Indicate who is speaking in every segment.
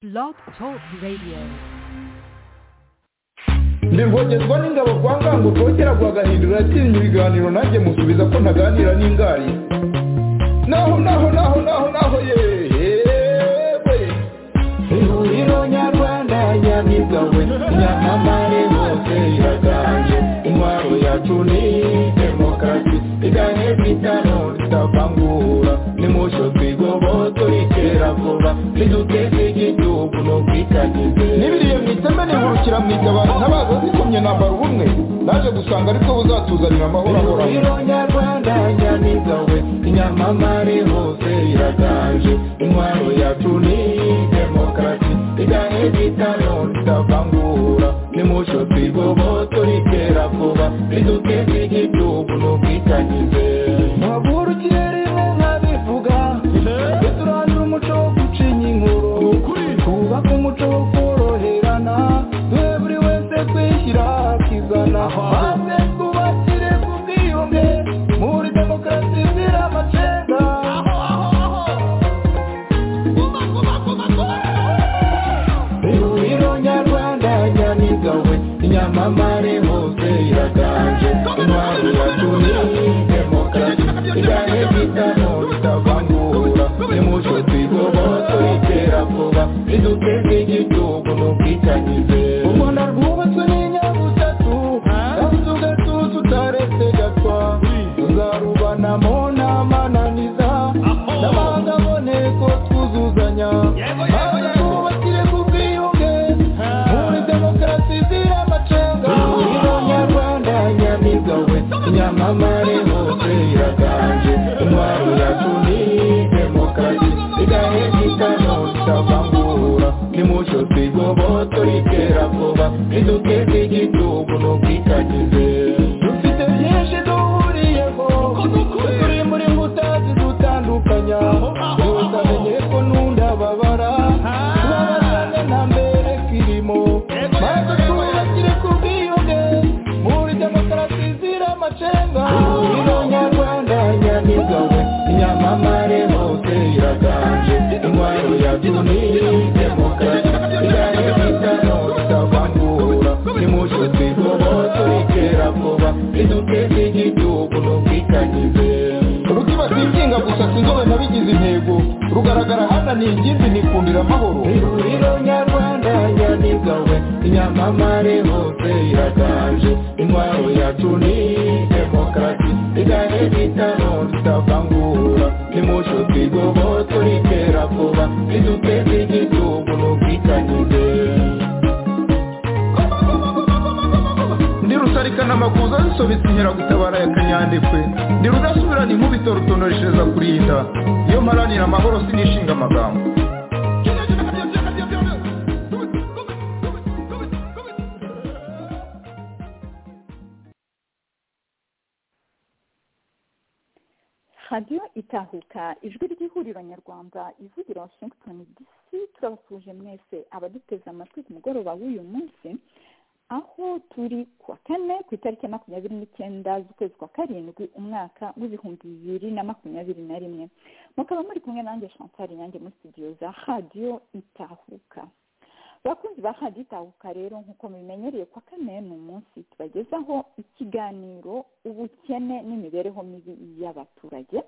Speaker 1: Blog Talk Radio.
Speaker 2: ndivogezwa n'ingabo kwa ngango kongera guhagahindura yatinya ibiganiro nanjye musubiza ko ntaganira n'ingari naho naho naho naho naho yewe ihuriro nyarwanda nyamigawe nyamamare hose iraganje intwaro yacu ni demokarasi iganye kwitano tutavangura nimusho twigobo turikera vuba niduteze igihugu n'ubwitangize n'ibiriye mu iteme nihurukira mu itabaro ntabaza zikomye nambara ubumwe naje gusanga aribwo buzatuzanira amahoro ahoraho
Speaker 3: ihuriro nyarwanda nyamigawe inyamamare hose iraganje intwaro yacu ni demokarasi iganye bitano ritavangura nimucyo twigobo turikera vuba riduteze igihugu n'ubwitangize ntavurukire rimwe nkabivuga turandura umuco wo gucinya inkuru twubake umuco wo koroherana duhe buri wese kwishyira akizana maze twubakire ku bwiyunge muri demokarasi zira amacenga ihuriro nyarwanda nyamigawe inyamamare hose iraganje intwari yacu ni demokarasi iganye bitano bitavangura nimucyo twigobo turikera vuba riduteze igihugu n'ubwitangize u rwanda rwubatswe n'inyabutatu yabuze ugatuza utaretse gatwa tuzarubanamo n'amananiza n'abanga aboneko twuzuzanya maze twubakire ku bwiyunge muri demokarasi zira amacenga ihuriro nyarwanda nyamigawe inyamamare hose iraganje intwaro yacu ni demokarasi igahe gitano tutavangura nimucyo twigobo turikera vuba riduteze igihugu n'ubwitangize dufite byinshi duhuriyeho turi muri nkuta zidutandukanya yose amenye ko nunda babara tubabazane nta mbere kirimo maze twubakire ku bwiyunge muri demokarasi zira amacenga ihuriro nyarwanda nyamigawe inyamamare hose iraganje intwaro yacu ni demokarasi igane bitano tutavangura nimucyo twigobo turikera vuba riduteze igihugu n'ubwitangize
Speaker 2: urutima rwikinga gusa sinzobe nabigize intego rugaragara hano ni ingimbi nikundira amahoro
Speaker 3: ihuriro nyarwanda nyamigawe inyamamare hose iraganje intwaro yacu ni demokarasi igahe bitano tutavangura nimucyo twigobo turikera vuba riduteze igihugu n'ubwitangize
Speaker 2: ndi rusarikana amakuza zisobetse inkeragutabara ya kanyandekwe ndi rudasubirana inkubito rutonoreshereza kurinda iyo mparanira amahoro sinishinga amagambo
Speaker 4: radiyo itahuka ijwi ry'ihuriro nyarwanda ivugira washington dc turabasuje mwese abaduteze amatwi ku mugoroba w'uyu munsi aho turi ku wa kane ku itariki ya makumyabiri n'icyenda z'ukwezi kwa karindwi umwaka w'ibihumbi bibiri na makumyabiri na rimwe mukaba muri kumwe nanjye chantal yanjye muri studio za radiyo itahuka abakunzi ba radiyo itahuka rero nk'uko mubimenyereye kwa kane ni umunsi tubagezaho ikiganiro ubukene n'imibereho mibi y'abaturage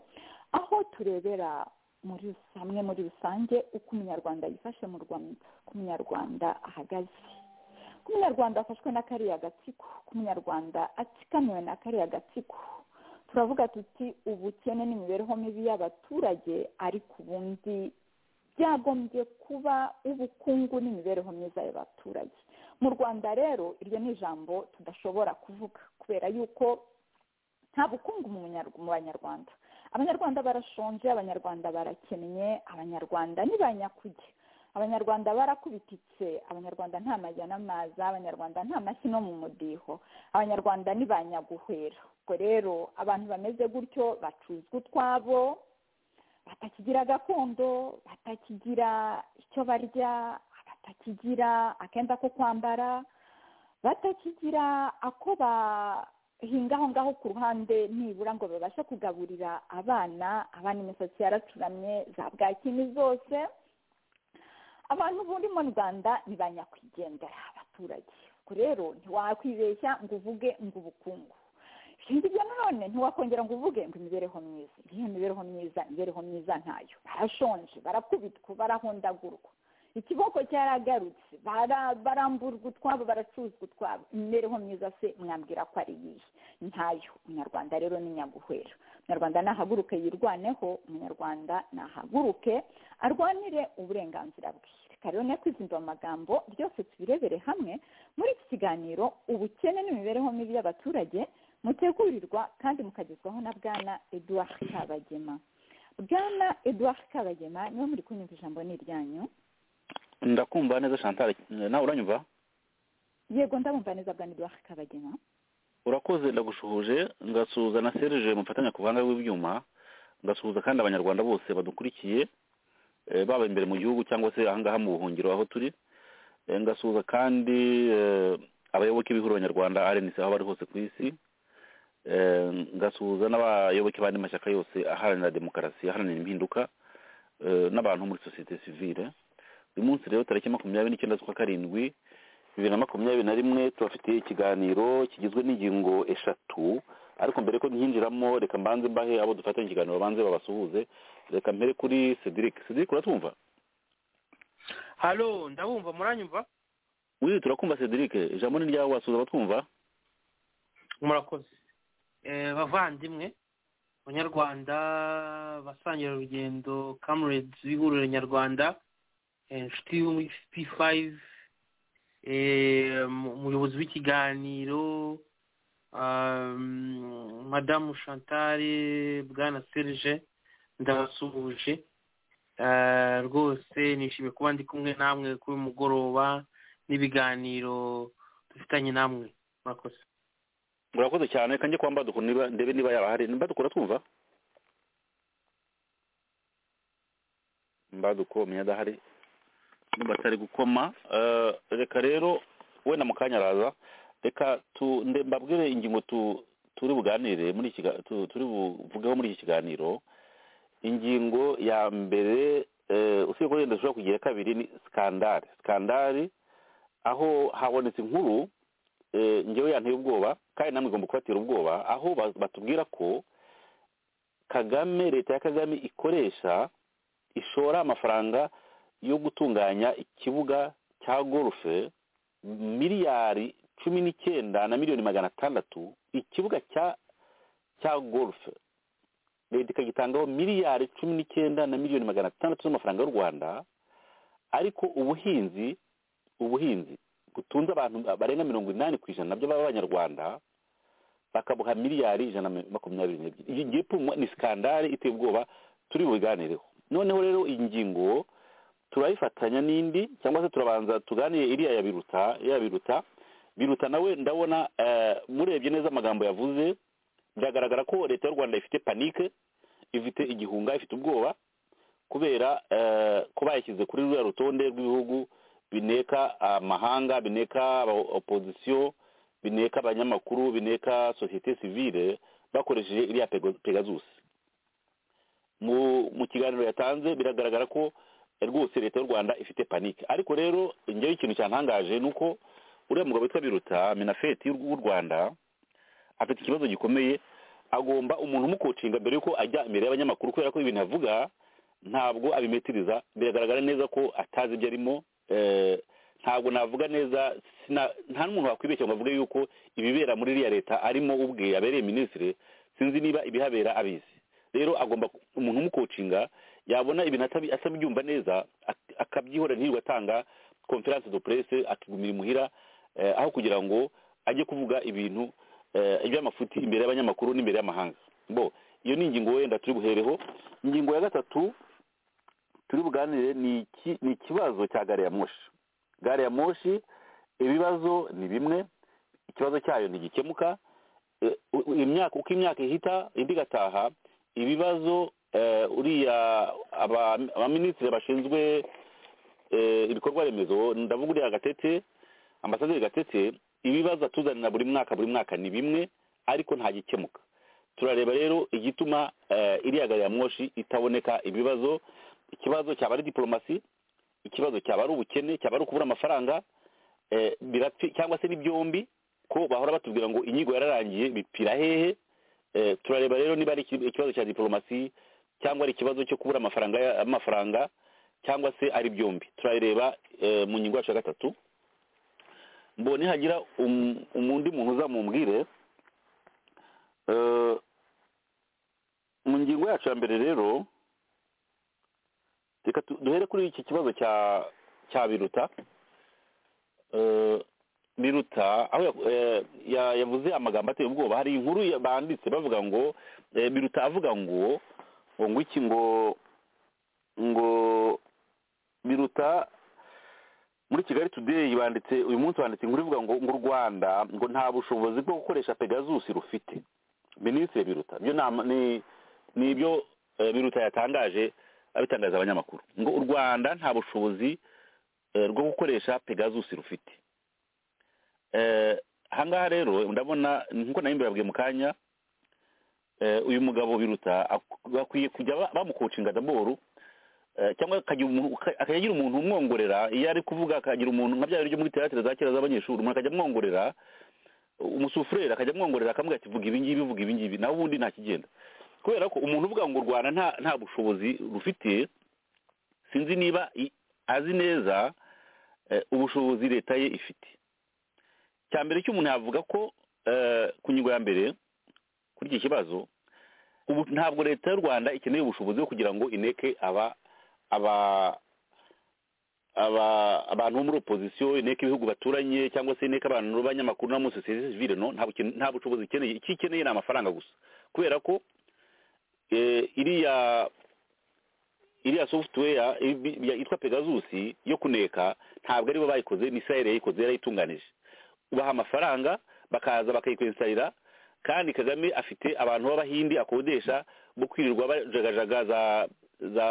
Speaker 4: aho turebera muri hamwe muri rusange uko umunyarwanda yifashe mu rwanda uko umunyarwanda ahagaze uko umunyarwanda afashwe na kariya gatsiko uko umunyarwanda atsikamiwe na kariya gatsiko turavuga tuti ubukene n'imibereho mibi y'abaturage ariko ubundi byagombye kuba ubukungu n'imibereho myiza y'abaturage mu rwanda rero iryo ni ijambo tudashobora kuvuga kubera yuko nta bukungu mu munyar- mu banyarwanda abanyarwanda barashonje abanyarwanda barakennye abanyarwanda ni ba nyakuge abanyarwanda barakubititse abanyarwanda nta majya n'amaza abanyarwanda nta mashyi no mu mudiho abanyarwanda ni ba nyaguhera ubwo rero abantu bameze gutyo bacuzwa utwabo batakigira gakondo batakigira icyo barya batakigira akenda ko kwambara batakigira ako bahinga aho ngaho ku ruhande nibura ngo babashe kugaburira abana abana imisatsi yaracuramye za bwakini zose abantu buri mu rwanda ni ba nyakwigendera abaturage ubwo rero ntiwakwibeshya ngo uvuge ngo ubukungu ibyo nanone ntiwakongera ngo uvuge ngo imibereho myiza iyo mibereho myiza imibereho myiza ntayo barashonje barakubitwa barahondagurwa ikiboko cyaragarutse baramburwa utwabo baracuzwa utwabo imibereho myiza se mwambwira ko ari iyihe ntayo umunyarwanda rero ni nyaguhera umunyarwanda nahaguruke yirwaneho umunyarwanda nahaguruke arwanire uburenganzira bwe reka rero nyakwizinduba amagambo byose tubirebere hamwe muri iki kiganiro ubukene n'imibereho mibi y'abaturage mutegurirwa kandi mukagezwaho na bwana eduard kabagema bwana eduard kabagema niba muri kunyumva ijambo ni iryanyu
Speaker 5: ndakumva neza chantal nawe uranyumva
Speaker 4: yego ndabumva neza bwa nidwara kabagena
Speaker 5: urakoze ndagushuhuje ngasuhuza na serije mufatanya ku ruhande rw'ibyuma ngasuhuza kandi abanyarwanda bose badukurikiye eh, baba imbere mu gihugu cyangwa se ahangaha mu buhungiro aho turi Eh, ngasuhuza kandi eh, abayoboke b'ihuriro nyarwanda rnc aho bari hose ku isi Eh, ngasuhuza n'abayoboke b'andi mashyaka yose aharanira demokarasi aharanira impinduka eh, n'abantu muri sosiyete sivile uyu munsi rero tariki makumyabiri n'icyenda z'ukwa karindwi bibiri na makumyabiri na rimwe tubafitiye ikiganiro kigizwe n'ingingo eshatu ariko mbere ko ntinjiramo reka mbanze mbahe abo dufatanya ikiganiro babanze babasuhuze reka mbere kuri cedric cedric uratwumva
Speaker 6: halo ndabumva muranyumva
Speaker 5: wiri turakumva cedric ijambo ni ryawe wasuhuza abatwumva
Speaker 6: murakoze Eh, bavandimwe abanyarwanda basangira urugendo kamuredzi w'ihuriro nyarwanda eh, inshuti yo muri p5 eh, mu- umuyobozi w'ikiganiro um, madamu chantale bwana serge ndabasuhuje Eh, rwose nishimiye kuba ndi kumwe namwe kuri uyu mugoroba n'ibiganiro dufitanye namwe murakoze
Speaker 5: murakoze cyane reka njye kuba mbadukura niba ndebe niba yaba hari mbadukura twumva mbaduko menya adahari nimba atari gukoma Eh, reka rero wenda mu kanya araza reka tu nde- mbabwire ingingo tu turi buganire muri iki kiga- tu- turi buvugeho muri iki kiganiro ingingo ya mbere eh, usibye ko wenda dushobora kugira iya kabiri ni sikandari sikandari aho habonetse inkuru eh, njyewe yanteye ubwoba kandi namwe igomba kubatera ubwoba aho ba- batubwira ko kagame leta ya kagame ikoresha ishora amafaranga yo gutunganya ikibuga cya golfe miliyari cumi n'icyenda na miliyoni magana atandatu ikibuga cya cya golfe leta ikagitangaho miliyari cumi n'icyenda na miliyoni magana atandatu z'amafaranga y'u rwanda ariko ubuhinzi ubuhinzi butunze abantu barenga mirongo inani ku ijana nabyo b'abanyarwanda bakabuha miliyari ijana na makumyabiri n'ebyiri iyi ngiyi pumwa ni sikandari iteye ubwoba turi bubiganireho noneho rero iyi ngingo turayifatanya n'indi cyangwa se turabanza tuganire iriya ya biruta iriya biruta biruta nawe ndabona eh, murebye neza amagambo yavuze biragaragara ko leta y'u rwanda ifite panike ifite igihunga ifite ubwoba kubera eh, ko bayishyize kuri ruriya rutonde rw'ibihugu bineka amahanga bineka aba opozisiyo bineka abanyamakuru bineka sosiyete sivile bakoresheje iriya Pego- pegasus mu mu kiganiro yatanze biragaragara ko eh, rwose leta y'u rwanda ifite panike ariko rero njyewe ikintu cyantangaje ni uko uriya mugabo witwa biruta minafeti w'u rwanda afite ikibazo gikomeye agomba umuntu umukocinga mbere y'uko ajya imbere y'abanyamakuru kubera ko ibintu avuga ntabwo abimetiriza biragaragara neza ko atazi ibyo arimo eh, ntabwo navuga neza sina- nta n'umuntu wakwibeshya ngo avuge yuko ibibera muri iriya leta arimo ubwe abereye minisitiri sinzi niba ibihabera abizi rero agomba ku- umuntu umukocinga yabona ibintu atabi- atabyumva neza ak- akabyihora ntirirwe atanga konferanse do presse akigumira imuhira eh, aho kugira ngo ajye kuvuga ibintu eh, iby'amafuti imbere y'abanyamakuru n'imbere y'amahanga bo iyo ni ingingo wenda turi buhereho ingingo ya gatatu turi buganire ni iki- ni ikibazo cya gare ya moshi gare ya moshi ibibazo ni bimwe ikibazo cyayo ntigikemuka Eh, u- u- imyaka uko imyaka ihita indi igataha ibibazo eh, uriya aba- abaminisitiri bashinzwe eh, ibikorwa remezo ndavuga uriya gatete ambasaderi gatete ibibazo atuzanira buri mwaka buri mwaka ni bimwe ariko nta gikemuka turareba rero igituma eh, iriya gari ya moshi itaboneka ibibazo ikibazo cyaba ari diporomasi ikibazo cyaba ari ubukene cyaba ari ukubura amafaranga eh, birapfi cyangwa se ni byombi ko bahora batubwira ngo inyigo yararangiye bipfira hehe Eh, turareba rero niba ari iki- ikibazo cya diplomasi cyangwa ari ikibazo cyo kubura amafaranga ya- amafaranga cyangwa se ari byombi turareba eh, mu ngingo yacu ya gatatu mbonye hagira um- umundi muntu uzamumbwire Eh, mu ngingo yacu ya mbere rero reka tu- duhere kuri iki kibazo cya cya biruta Eh, biruta aho ya- eh, ya- yavuze amagambo ateye ubwoba hari inkuru ya- banditse bavuga ngo eh, biruta avuga ngo ngo ngo iki ngo ngo biruta muri kigali today banditse uyu munsi banditse inkuru ivuga ngo ngo u rwanda ngo nta bushobozi bwo gukoresha pegasus rufite minisitiri biruta ibyo nama ni ni ibyo eh, biruta yatangaje abitangariza abanyamakuru ngo u rwanda nta bushobozi eh, rwo gukoresha pegasus rufite Eh, ahangaha rero ndabona nkuko nawe mbere mu kanya eh, uyu mugabo biruta ak- bakwiye kujya ba- bamukocinga daboro eh, cyangwa akagira umuntu- aka- akajya agira umuntu umwongorera iyo ari kuvuga akagira umuntu nka bya biryo muri teatire za kera z'abanyeshuri umuntu akajya amwongorera umusufureri akajya amwongorera akamubwira ati vuga ibingibi vuga ibingibi nawe ubundi nta kigenda kubera ko umuntu uvuga ngo u rwanda nta nta bushobozi rufite sinzi niba i- azi neza eh, ubushobozi leta ye ifite cya mbere cy'umuntu yavuga ko eh, ku ngingo ya mbere kuri iki kibazo ubu ntabwo leta y'u rwanda ikeneye ubushobozi bwo kugira ngo ineke aba aba aba abantu bo muri opozisiyo ineke ibihugu baturanye cyangwa se ineke abantu b'abanyamakuru no muri sosiyete sivile no nta buken- nta bushobozi ikeneye icyo ikeneye ni amafaranga gusa kubera ko eh, iriya iriya software ibi- ya- yitwa pegasus yo kuneka ntabwo aribo bayikoze ni israel yayikoze yarayitunganije ubaha amafaranga bakaza bakayikwensarira kandi kagame afite abantu b'abahindi akodesha bo kwirirwa bajagajaga za za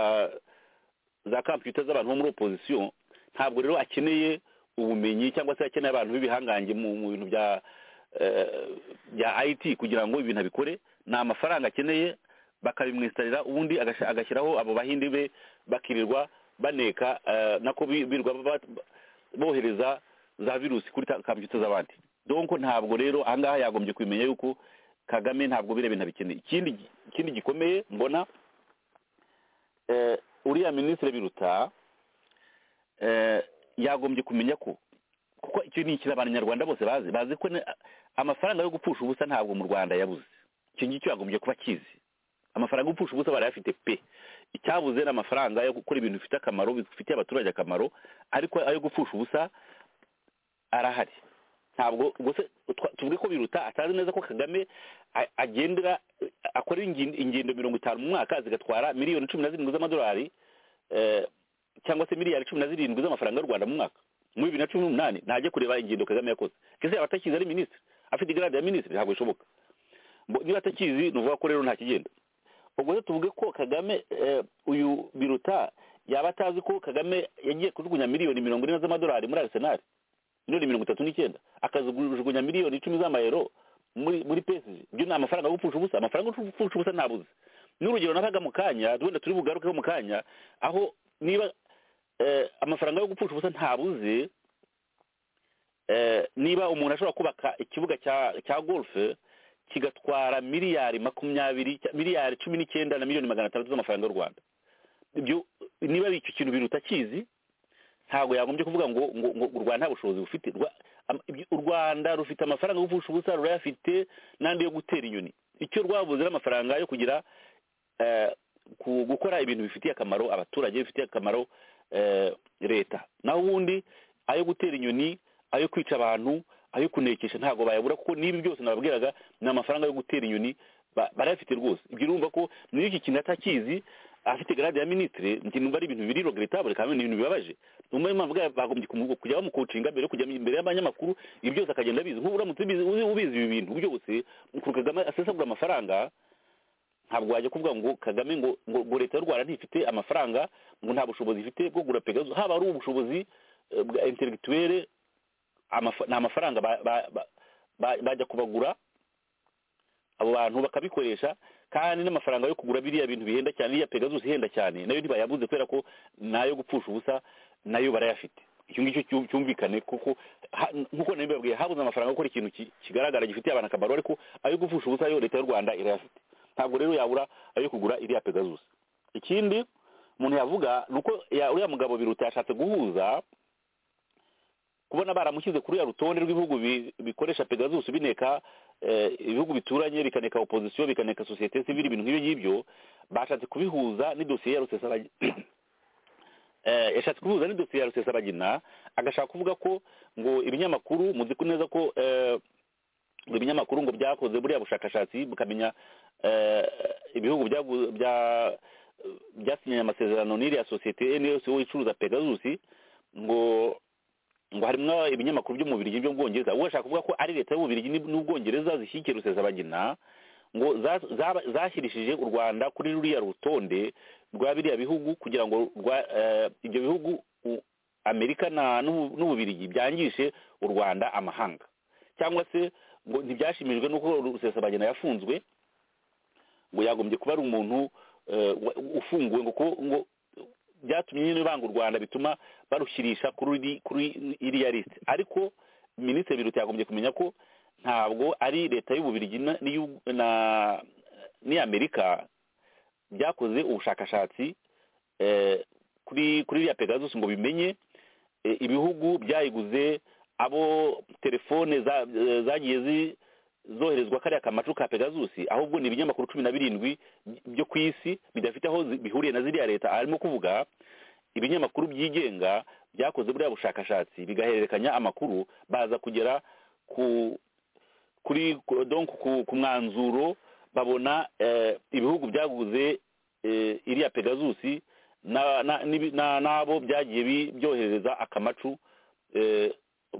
Speaker 5: za kampiyuta z'abantu bo muri opozisiyo ntabwo rero akeneye ubumenyi cyangwa se akeneye abantu b'ibihangange mu mu bintu bya eh, bya IT kugira ngo ibintu abikore ni amafaranga akeneye bakabimwisitarira ubundi agasha- agashyiraho abo bahindi be bakirirwa baneka eh, nako bi- birirwa ba- ba- bohereza za virusi kuri ta- kampiyuta z'abandi donko ntabwo rero ahangaha yagombye kumenya yuko kagame ntabwo biriya bintu abikeneye ikindi gi- ikindi gikomeye mbona eh, uriya minisitiri biruta eh, yagombye kumenya ko kuko icyo ni ikintu abanyarwanda bose bazi bazi ko ne- amafaranga yo gupfusha ubusa ntabwo mu rwanda yabuze icyo ngicyo yagombye kuba akizi amafaranga yo gupfusha ubusa barayafite pe icyabuze ni amafaranga yo gukora ibintu bifite akamaro bifitiye abaturage akamaro ariko ayo gupfusha ubusa arahari ntabwo gusa twa- tuvuge ko biruta atazi neza ko kagame a- agendera akora ingin- ingendo mirongo itanu mu mwaka zigatwara miliyoni cumi na zirindwi z'amadolari eh, cyangwa se miliyari cumi na zirindwi z'amafaranga y'u rwanda mu mwaka muri bibiri na cumi n'umunani ntajya kureba ingendo kagame yakoze kese yaba atakizi ari minisitiri afite igarade ya minisitiri ntabwo bishoboka Mbo- niba atakizi ni ukuvuga ko rero nta kigenda ubwo rero tuvuge ko kagame eh, uyu biruta yaba atazi ko kagame yagiye kujugunya miliyoni mirongo ine z'amadolari muri arisenali miliyoni mirongo itatu n'icyenda akazijugunya miliyoni icumi z'amayero muri muri PSG ibyo ni amafaranga yo gupfusha ubusa amafaranga yo gupfusha ubusa ntabuze n'urugero nabaga mu kanya wenda turi bugarukeho mu kanya aho niba eh, amafaranga yo gupfusha ubusa ntabuze eh, niba umuntu ashobora kubaka ikibuga cya cya golf kigatwara miliyari makumyabiri miliyari cumi n'icyenda na miliyoni magana atandatu z'amafaranga y'u rwanda ibyo niba ari icyo kintu biruta akizi ntabwo yagombye kuvuga ngo ngo ngo u rwanda nta bushobozi bufite Rwa- am- ibyo- u rwanda rufite amafaranga yo gupfusha ubusa rurayafite n'andi yo gutera inyoni icyo rwabuze ari amafaranga yo kugira eh, ku- gukora ibintu bifitiye akamaro abaturage bifitiye akamaro eh, leta naho ubundi ayo gutera inyoni ayo kwica abantu ayo kunekesha ntabwo bayabura kuko n'ibi byose nababwiraga ni amafaranga yo gutera inyoni ba- barayafite rwose ibyo urumva ko niyo iki kintu atakizi afite garade ya minisitiri njye numva ari ibintu biri regrettable kandi ni ibintu bibabaje niyo mpamvu bwa- bagombye kumu- kujya bamukocinga mbere yo kujya imbere y'abanyamakuru ibi byose akagenda abizi nk'ubu uramutse ubizi uzi- ubizi ibi bintu byose ukuru kagame asesagura amafaranga ntabwo wajya kuvuga ngo kagame ngo ngo ngo leta y'u rwanda ntifite amafaranga ngo nta bushobozi ifite bwo kugura pegaso haba ari ubushobozi eh, bwa intellectuelle amafa- ni amafaranga ba- ba- ba- ba- bajya kubagura abo bantu bakabikoresha kandi n'amafaranga yo kugura biriya bintu bihenda cyane iriya pegasus ihenda cyane nayo ntibayabuze kubera ko nayo gupfusha ubusa nayo barayafite icyo ngicyo cyumvikane kuko ha- nk'uko nabibabwiye habuze amafaranga yo gukora ikintu ki- kigaragara gifitiye abantu akamaro ariko ayo gupfusha ubusa yo leta y'u rwanda irayafite ntabwo rero yabura ayo kugura iriya pegasus ikindi umuntu yavuga ni uko ya- uriya mugabo biruta yashatse guhuza kubona baramushyize kuri ya rutonde rw'ibihugu bi- bikoresha pegasus bineka eh, ibihugu bituranye bikaneka opozisiyo bikaneka sosiyete sivile ibintu nk'ibyo ngibyo bashatse kubihuza n'idosiye ya rusesabagina Eh, yashatse kubihuza n'idosiye ya rusesabagina agashaka kuvuga ko ngo ibinyamakuru muzi ko neza ko eh, ngo ibinyamakuru ngo byakoze buriya bushakashatsi bukamenya eh, ibihugu byagu- bya- byasinyanye amasezerano n'iriya sosiyete nls icuruza pegasus ngo ngo harimo ibinyamakuru byo mu Bubiligi byo mu Bwongereza uwo ashaka kuvuga ko ari leta y'Ububiligi n'u- n'Ubwongereza zishyigikiye rusesabagina ngo za- zaba- zashyirishije u Rwanda kuri ruriya rutonde rwa biriya bihugu kugira ngo rwa eh, ibyo bihugu u- Amerika na n'u- n'Ububiligi byangishe u Rwanda amahanga cyangwa se ngo ntibyashimijwe n'uko rusesabagina yafunzwe ngo yagombye kuba ari umuntu eh, wa- ufunguwe ngo ko- ngo byatumye nyine banga u rwanda bituma barushyirisha kuri iri- kuri iriya lisite ariko minisitiri biruta yagombye kumenya ko ntabwo ari leta y'ububirigi na- n'iyu- na- n'iy'amerika byakoze ubushakashatsi eh, kuri kuri iriya pegasus ngo bimenye eh, ibihugu byayiguze abo telefone za- eh, zagiye zi- zoherezwa kariya kamacu ka pegasus ahubwo ni ibinyamakuru cumi na birindwi byo ku isi bidafite aho zi- bihuriye na ziriya leta arimo kuvuga ibinyamakuru byigenga byakoze buriya bushakashatsi bigahererekanya amakuru baza kugera ku kuri ku- donc ku, ku mwanzuro babona eh, ibihugu byaguze eh, iriya pegasus na- na- n'ibi- na- n'abo byagiye bi- byohereza akamacu eh,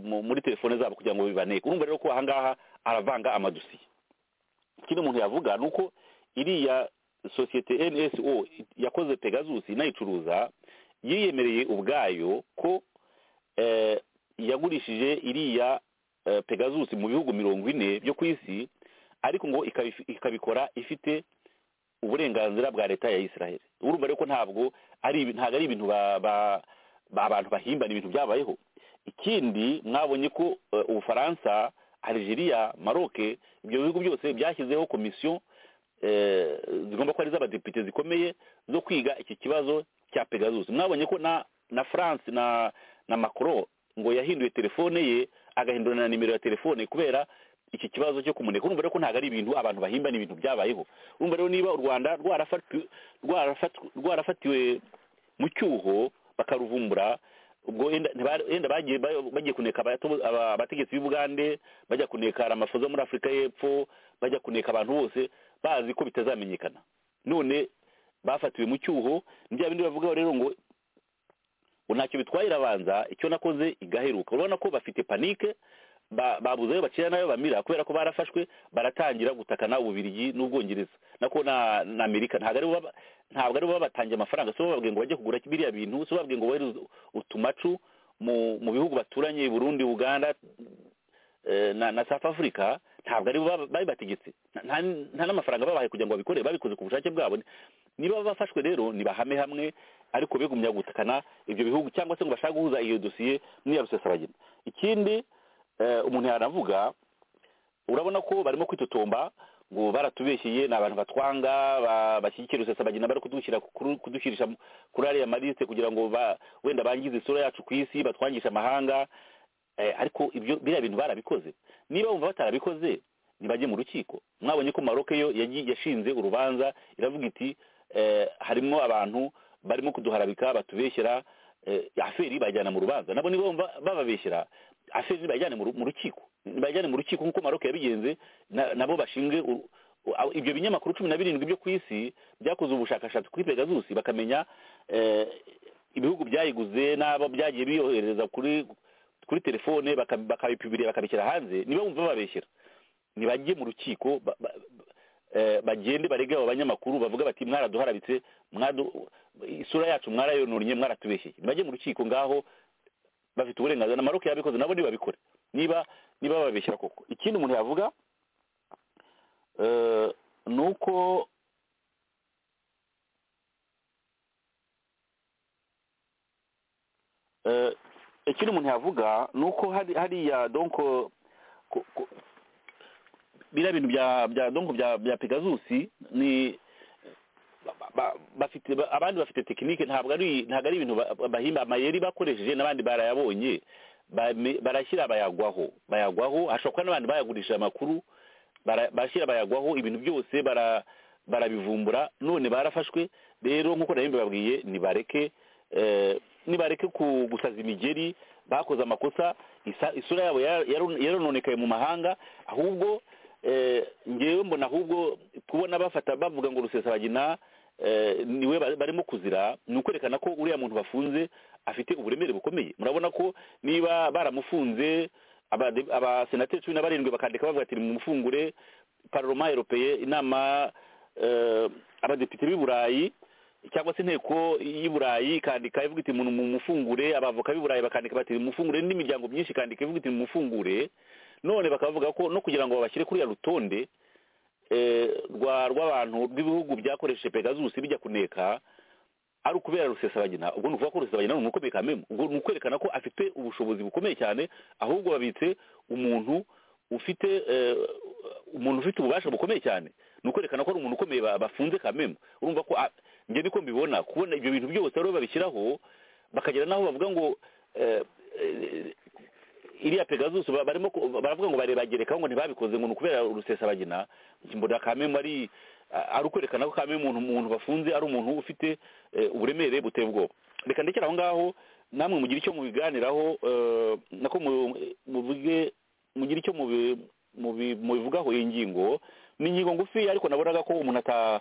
Speaker 5: mu- muri telefone zabo kugira ngo bibaneke urumva rero ko ahangaha aravanga amadosiye ikindi umuntu yavuga ni uko iriya sosiyete nso yakoze pegasus inayicuruza yiyemereye ubwayo ko eh, yagurishije iriya eh, pegasus mu bihugu mirongo ine byo ku isi ariko ngo ikabi- ikabikora ifite uburenganzira bwa leta ya israel urumva rero ko ntabwo ari ibi- ntabwo ari ibintu ba- ba- ba- abantu bahimbana ibintu byabayeho ikindi mwabonye ko eh, ubufaransa algeria maroc ibyo bihugu byose byashyizeho komisiyo eh, zigomba kuba ari iz'abadepite zikomeye zo kwiga iki kibazo cya pegasus mwabonye ko na na france na na macron ngo yahinduye telefone ye agahindura na nimero ya telefone kubera iki kibazo cyo kumuneka urumva rero ko ntabwo ari ibintu abantu bahimba ni ibintu byabayeho urumva rero niba u rwanda rwarafati- rwarafati- rwarafatiwe mu cyuho bakaruvumbura ubwo enda ntibari- enda bagiye ba- bagiye kuneka abato- aba- abategetsi b'ubugande bajya kuneka amafoza muri afurika y'epfo bajya kuneka abantu bose bazi ko bitazamenyekana none bafatiwe mu cyuho ni bya bindi bavuga rero ngo ubu ntacyo bitwaye irabanza icyo nakoze igaheruka urabona ko bafite panike ba- babuze ayo bacira n'ayo bamira kubera ko barafashwe baratangira gutakana ububirigi n'ubwongereza nako na na amerika ntabwo aribo baba- ntabwo aribo babatangiye amafaranga si bo bababwiye ngo bajye kugura biriya bintu si bo bababwiye ngo bohereze utumacu mu mu bihugu baturanye burundi uganda eh, na na south africa ntabwo aribo baba- babibategetse Nta- nta- nta n'amafaranga babahaye kugira ngo babikore babikoze ku bushake bwabo niba bafashwe rero nibahame hamwe ariko bigumya gutakana ibyo bihugu cyangwa se ngo bashaka guhuza iyo dosiye n'iya rusesabagina ikindi eh, umuntu yanavuga urabona ko barimo kwitotomba ngo baratubeshyeye ni abantu batwanga ba- bashyigikiye rusesabagina bari kudushyira kuri- kudushyirisha mu- kuri ariya maliste kugira ngo ba- wenda bangize isura yacu ku isi batwangishe amahanga Eh, ariko ibyo biriya bintu barabikoze niba bumva batarabikoze ntibajye mu rukiko mwabonye ko maroke yo yagiye- yashinze urubanza iravuga iti eh, harimo abantu barimo kuduharabika batubeshyera eh, aferi bajyana mu rubanza nabo niba bumva bababeshyera aferi nibajyane mu ru- mu rukiko nibajyane mu rukiko nk'uko maroke yabigenze na- nabo bashinge u- u- aho- ibyo binyamakuru cumi na birindwi byo ku isi byakoze ubushakashatsi kuri pegasus bakamenya eh, ibihugu byayiguze n'abo byagiye biyohereza kuri kuri telefone baka- bakabipibirira bakabishyira hanze niba bumva babeshyera ntibajye mu rukiko ba- ba- ba- eh, bagende barege abo banyamakuru bavuga bati mwaraduharabitse mwadu- isura yacu mwarayononnye mwaratubeshyeye ntibajye mu rukiko ngaho bafite uburenganzira na maroke yabikoze nabo ntibabikore niba niba babeshyera koko ikindi umuntu yavuga eh, ni uko ikindi umuntu yavuga ni uko hari hariya donko ku- ku- biriya bintu bya bya donko bya bya pegazusi ni ba- ba- bafite ba- abandi bafite tekinike ntabwo ari ntabwo ari ibintu ba- ba- bahimba amayeri bakoresheje n'abandi barayabonye bame- barashyira bayagwaho bayagwaho hashobora kuba n'abandi bayagurisha amakuru bara- barashyira bayagwaho ibintu byose bara- barabivumbura none barafashwe rero nk'uko nabimba babwiye nibareke eh, nibareke ku- gusaza imigeri bakoze amakosa isa- isura yabo yar- yaron- yarononekaye mu mahanga ahubwo eh, ngewe mbona ahubwo kubona bafata bavuga ngo rusesabagina eh, niwe ba- barimo kuzira ni ukwerekana ko uriya muntu bafunze afite uburemere bukomeye murabona ko niba baramufunze abade- abasenateri cumi na barindwi bakandika bavuga ati mumufungure paroma europeye inama eh, abadepite b'i burayi cyangwa se inteko y'i burayi ikandika ivuga iti mu mufungure abavoka b'i burayi bakandika bati mufungure n'indi miryango myinshi ikandika ivuga iti mufungure none bakavuga ko no kugira ngo babashyire kuri ya rutonde eh, rwa rw'abantu rw'ibihugu byakoresheje pegazusi bijya kuneka ari ukubera rusesabagina ubwo ni ukuvuga ko rusesabagina ni umukobwa kamemu ubwo ni ukwerekana ko afite ubushobozi bukomeye cyane ahubwo babitse umuntu ufite eh, umuntu ufite ububasha bukomeye cyane ni ukwerekana ko ari umuntu ukomeye ba- bafunze kamemu urumva ko ah, njye niko mbibona kubona ibyo bintu byose rero babishyiraho bakagera n'aho bavuga ngo eh, eh, iriya pegasus ba- barimo ku- baravuga ngo barebagerekaho ngo ntibabikoze ngo ni ukubera rusesabagina mbona kamemu ari ari ukwerekana ko kamemu umuntu umuntu bafunze ari umuntu ufite eh, uburemere buteye ubwoba reka ndekere aho ngaho namwe mugire icyo mubiganiraho eh, nako mu- muvuge mugira icyo mubi- mubi- mubivugaho iyi ngingo ni ingingo ngufi ariko nabonaga ko umuntu ata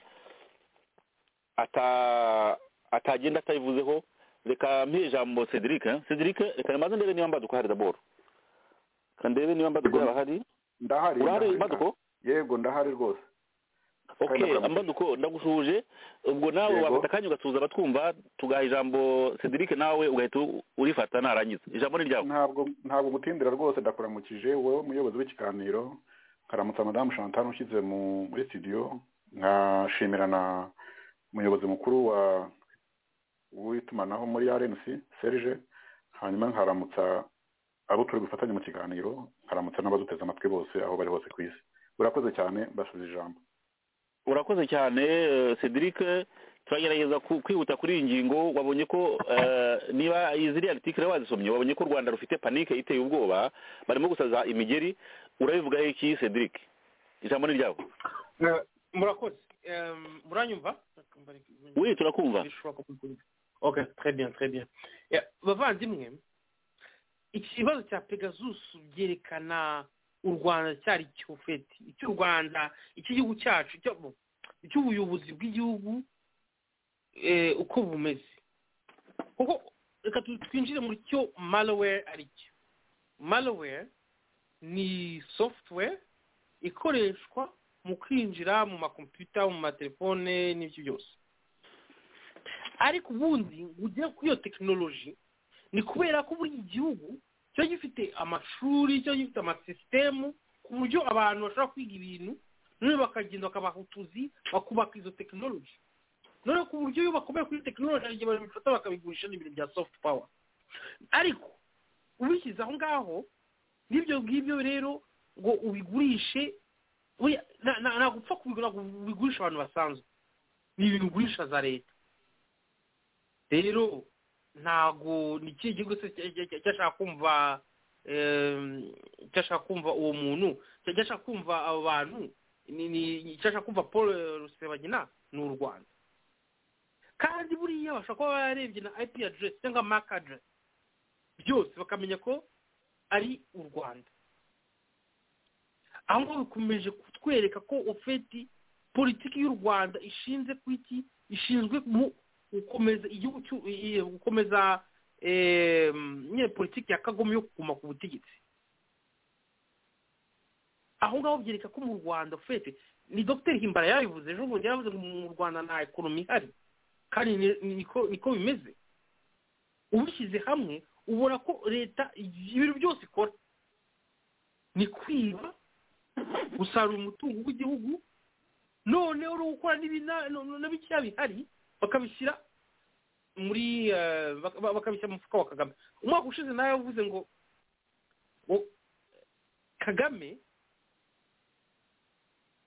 Speaker 5: ata atagenda atayivuzeho reka mpihe ijambo cedric eh? cedric reka nibanze ndebe niba mbaduko hari daboro reka ndebe niba mbaduko yaba ahari
Speaker 7: ndahari
Speaker 5: urahari
Speaker 7: ndahari.
Speaker 5: mbaduko
Speaker 7: yego ndahari rwose
Speaker 5: ok mbaduko ndagushuje ubwo nawe
Speaker 7: Yego.
Speaker 5: wafata akanya ugasuhuza abatwumva tugaha ijambo cedric nawe ugahita u- urifata narangiza ijambo ni ryawe
Speaker 7: ntabwo ntabwo gutindira rwose ndakuramukije wowe umuyobozi w'ikiganiro nkaramutsa madamu chantal ushyize mu- muri studio nkashimira na umuyobozi mukuru wa w'itumanaho muri rnc serge hanyuma nkaramutsa abo turi gufatanya mu kiganiro nkaramutsa n'abaduteze amatwi bose aho bari hose ku isi urakoze cyane mbasize ijambo
Speaker 5: urakoze cyane eh, cedric turagerageza ku- kwihuta kuri iyi ngingo wabonye ko eh, niba ziriya artikire wazisomye wabonye ko u rwanda rufite panike iteye ubwoba barimo gusaza imigeri urabivugaho iki cedric ijambo ni ryawe
Speaker 6: murakoze Em, muranyumva
Speaker 5: we turakumva
Speaker 6: Bishoboka ko mbyumva. ok très bien très bien Yeah, bavandimwe ikibazo cya pegasus byerekana u rwanda cyari cyofeti icy'u rwanda icy'igihugu cyacu icyo- icy'ubuyobozi bw'igihugu eh, uko bumeze kuko reka tu- twinjire muri cyo malware ari cyo malware ni software ikoreshwa mu kwinjira mu makompiyuta mu matelefone n'ibyo byose ariko ubundi ugera kuri iyo tekinoloji ni kubera ko buri gihugu kiba gifite amashuri kiba gifite amasisitemu ku buryo abantu bashobora kwiga ibintu none bakagenda bakabaha utuzi bakubaka izo tekinoloji none ku buryo iyo bakomeye kuri tekinoloji hari igihe babifata bakabigurisha n'ibintu bya sofuti pawa ariko ubishyize aho ngaho n'ibyo ngibyo rero ngo ubigurishe oya, na- na- ntabwo upfa kubigura ngo ubigurishe abantu basanzwe ni ibintu ugurisha za leta rero ntabwo ni ikihe gihugu se cya- cya- cya- cyashaka kumva em, cyashaka kumva uwo muntu cya- cyashaka kumva abo bantu ni- ni- cyashaka kumva paul eh, rusebagina ni u rwanda kandi buriya bashobora kuba bararebye na ip address cyangwa mark address byose bakamenya ko ari u rwanda aho ngaho bikomeje kutwereka ko ofeti politiki y'u rwanda ishinze ku iki ishinzwe mu gukomeza igihugu cy'u- i- i- gukomeza eh, nyine politiki ya kagome yo kuguma ku butegetsi aho ngaho byereka ko mu rwanda ofeti ni dogiteri himbara yabivuze ejo bundi yaravuze ngo mu rwanda nta ekonomi ihari kandi ni- ni- niko- niko bimeze ubishyize hamwe ubona ko leta ibintu byose ikora ni kwiba gusarura umutungo w'igihugu noneho no gukora n'ibina- no- no- n'ibikira bihari bakabishyira muri eh, bak- ba- bakabishyira mu mufuka wa kagame umwaka ushize nawe yavuze ngo ngo kagame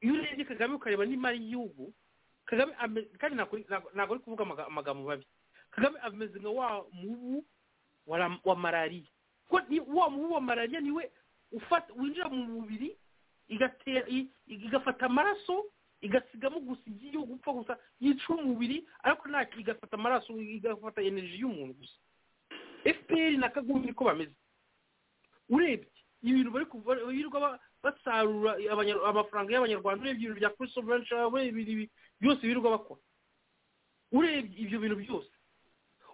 Speaker 6: iyo urebye kagame ukareba n'imari y'igihugu kagame ame- kandi ntabwo ntabwo- ntabwo ari kuvuga amaga- amagambo mabi kagame ameze nka wa mubu wa ra- wa malariya kuko ni- wa mubu wa malariya niwe ufata winjira mu mubiri igatera i- igafata amaraso igasigamo gusa igiye gupfa gusa yica umubiri ariko nta igafata amaraso igafata energy y'umuntu gusa fpr na kagame niko bameze urebye ibintu bari kuva birirwa ba- basarura abanya- amafaranga y'abanyarwanda urebye ibintu bya kuri soveranshi urebye ibi- byose birirwa bakora urebye ibyo bintu byose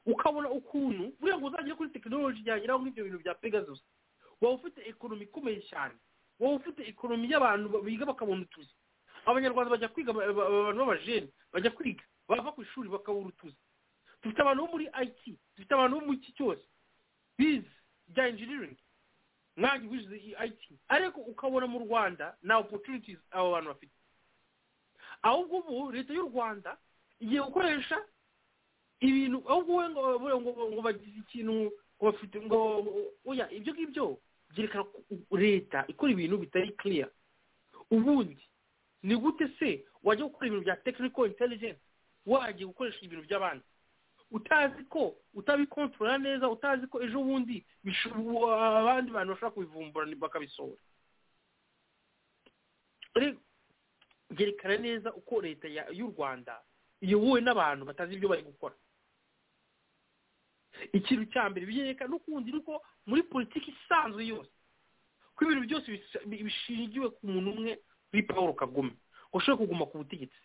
Speaker 6: ukabona ukuntu buriya ngo uzagere kuri tekinoloji yageraho nk'ibyo bintu bya pegasus waba ufite ekonomi ikomeye cyane wowe ufite ekonomi y'abantu ba- biga bakabona utuzi abanyarwanda bajya kwiga ba- ba- abantu b'abajeni bajya kwiga bava ku ishuri bakabura utuzi dufite abantu bo muri it dufite abantu bo mu iki cyose bize bya engineering mwangi wize it ariko ukabona mu rwanda nta opportunities abo bantu bafite ahubwo ubu leta y'u rwanda igiye gukoresha ibintu ahubwo we ngo ngo- ngo- ngo bagize ikintu ngo bafite ngo oya ibyo ngibyo byerekana ko u- leta ikora ibintu bitari clear ubundi ni gute se wajya gukora ibintu bya technical intelligence wajya gukoresha ibintu by'abandi utazi ko utabikontorora neza utazi ko ejo bundi bisho- wa- abandi bantu bashobora kubivumbura ni- bakabisohora Re- byerekana neza uko leta ya- y'u rwanda iyobowe n'abantu batazi ibyo bari gukora ikintu cya mbere byerekana n'ukundi ni uko muri politiki isanzwe yose ko ibintu byose bis- bi- bishingiwe ku muntu umwe kuri paul kagame ngo ushobore kuguma ku butegetsi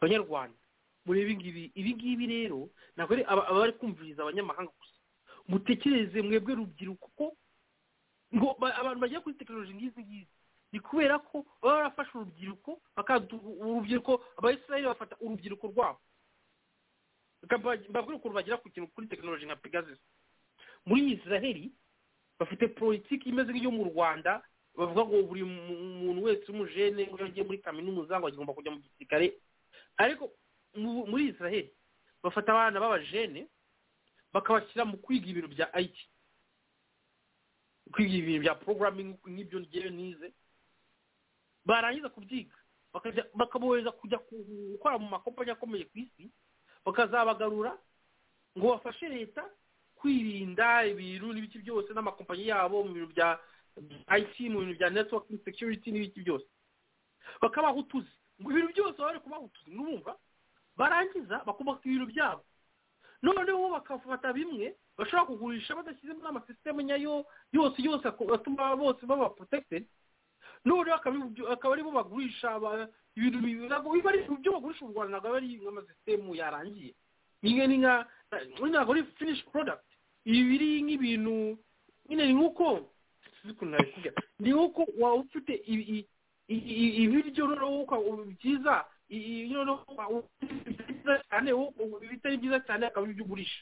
Speaker 6: banyarwanda muri ibi ngibi ibi ngibi rero ntabwo ari aba- abari kumviriza abanyamahanga gusa mutekereze mwebwe rubyiruko ko ngo ba- abantu bagiye kuri tekinoloji nk'izi ngizi ni kubera ko baba barafashe urubyiruko bakadu urubyiruko abayisiraheli bafata urubyiruko rwabo Bakaba- mbabwire ukuntu bagera ku kintu kuri tekinoloji nka pegasus muri isiraheli bafite politiki imeze nk'iyo mu rwanda bavuga ngo buri mu- muntu wese w'umujene ngo iyo agiye muri kaminuza ngo agomba kujya mu gisirikare ariko mu- muri israheli bafata abana b'abajene bakabashyira mu kwiga ibintu bya it kwiga ibintu bya programming nk'ibyo ngewe nize barangiza kubyiga bakajya- bakabohereza kujya ku- gukora mu makompanyi akomeye ku isi bakazabagarura ngo bafashe leta kwirinda ibintu n'ibiki byose n'amakompanyi yabo mu bintu bya IT mu bintu bya networking security n'ibiki byose bakabaha utuzi ngo ibintu byose baba bari kubaha utuzi n'ubumva barangiza bakubaka ibintu byabo noneho bakafata bimwe bashobora kugurisha badashyizemo n'amasisiteme nyayo yose yose ako- atuma bose baba protected noneho akabi- akaba aribo bagurisha ba- ibintu bi- ntabwo biba ari ibyo bagurisha mu rwanda ntabwo aba ari nk'amasisitemu yarangiye nyine ni nka ntabwo ari finish product ibi biri nk'ibintu nyine ni nk'uko sinzi ukuntu nabikubwira ni nk'uko waba ufite i- i- i- i- ibiryo noneho uka- byiza i- i- noneho wa- ibitari byiza cyane wo- ubu- ibitari byiza cyane akaba ari ibyo ugurisha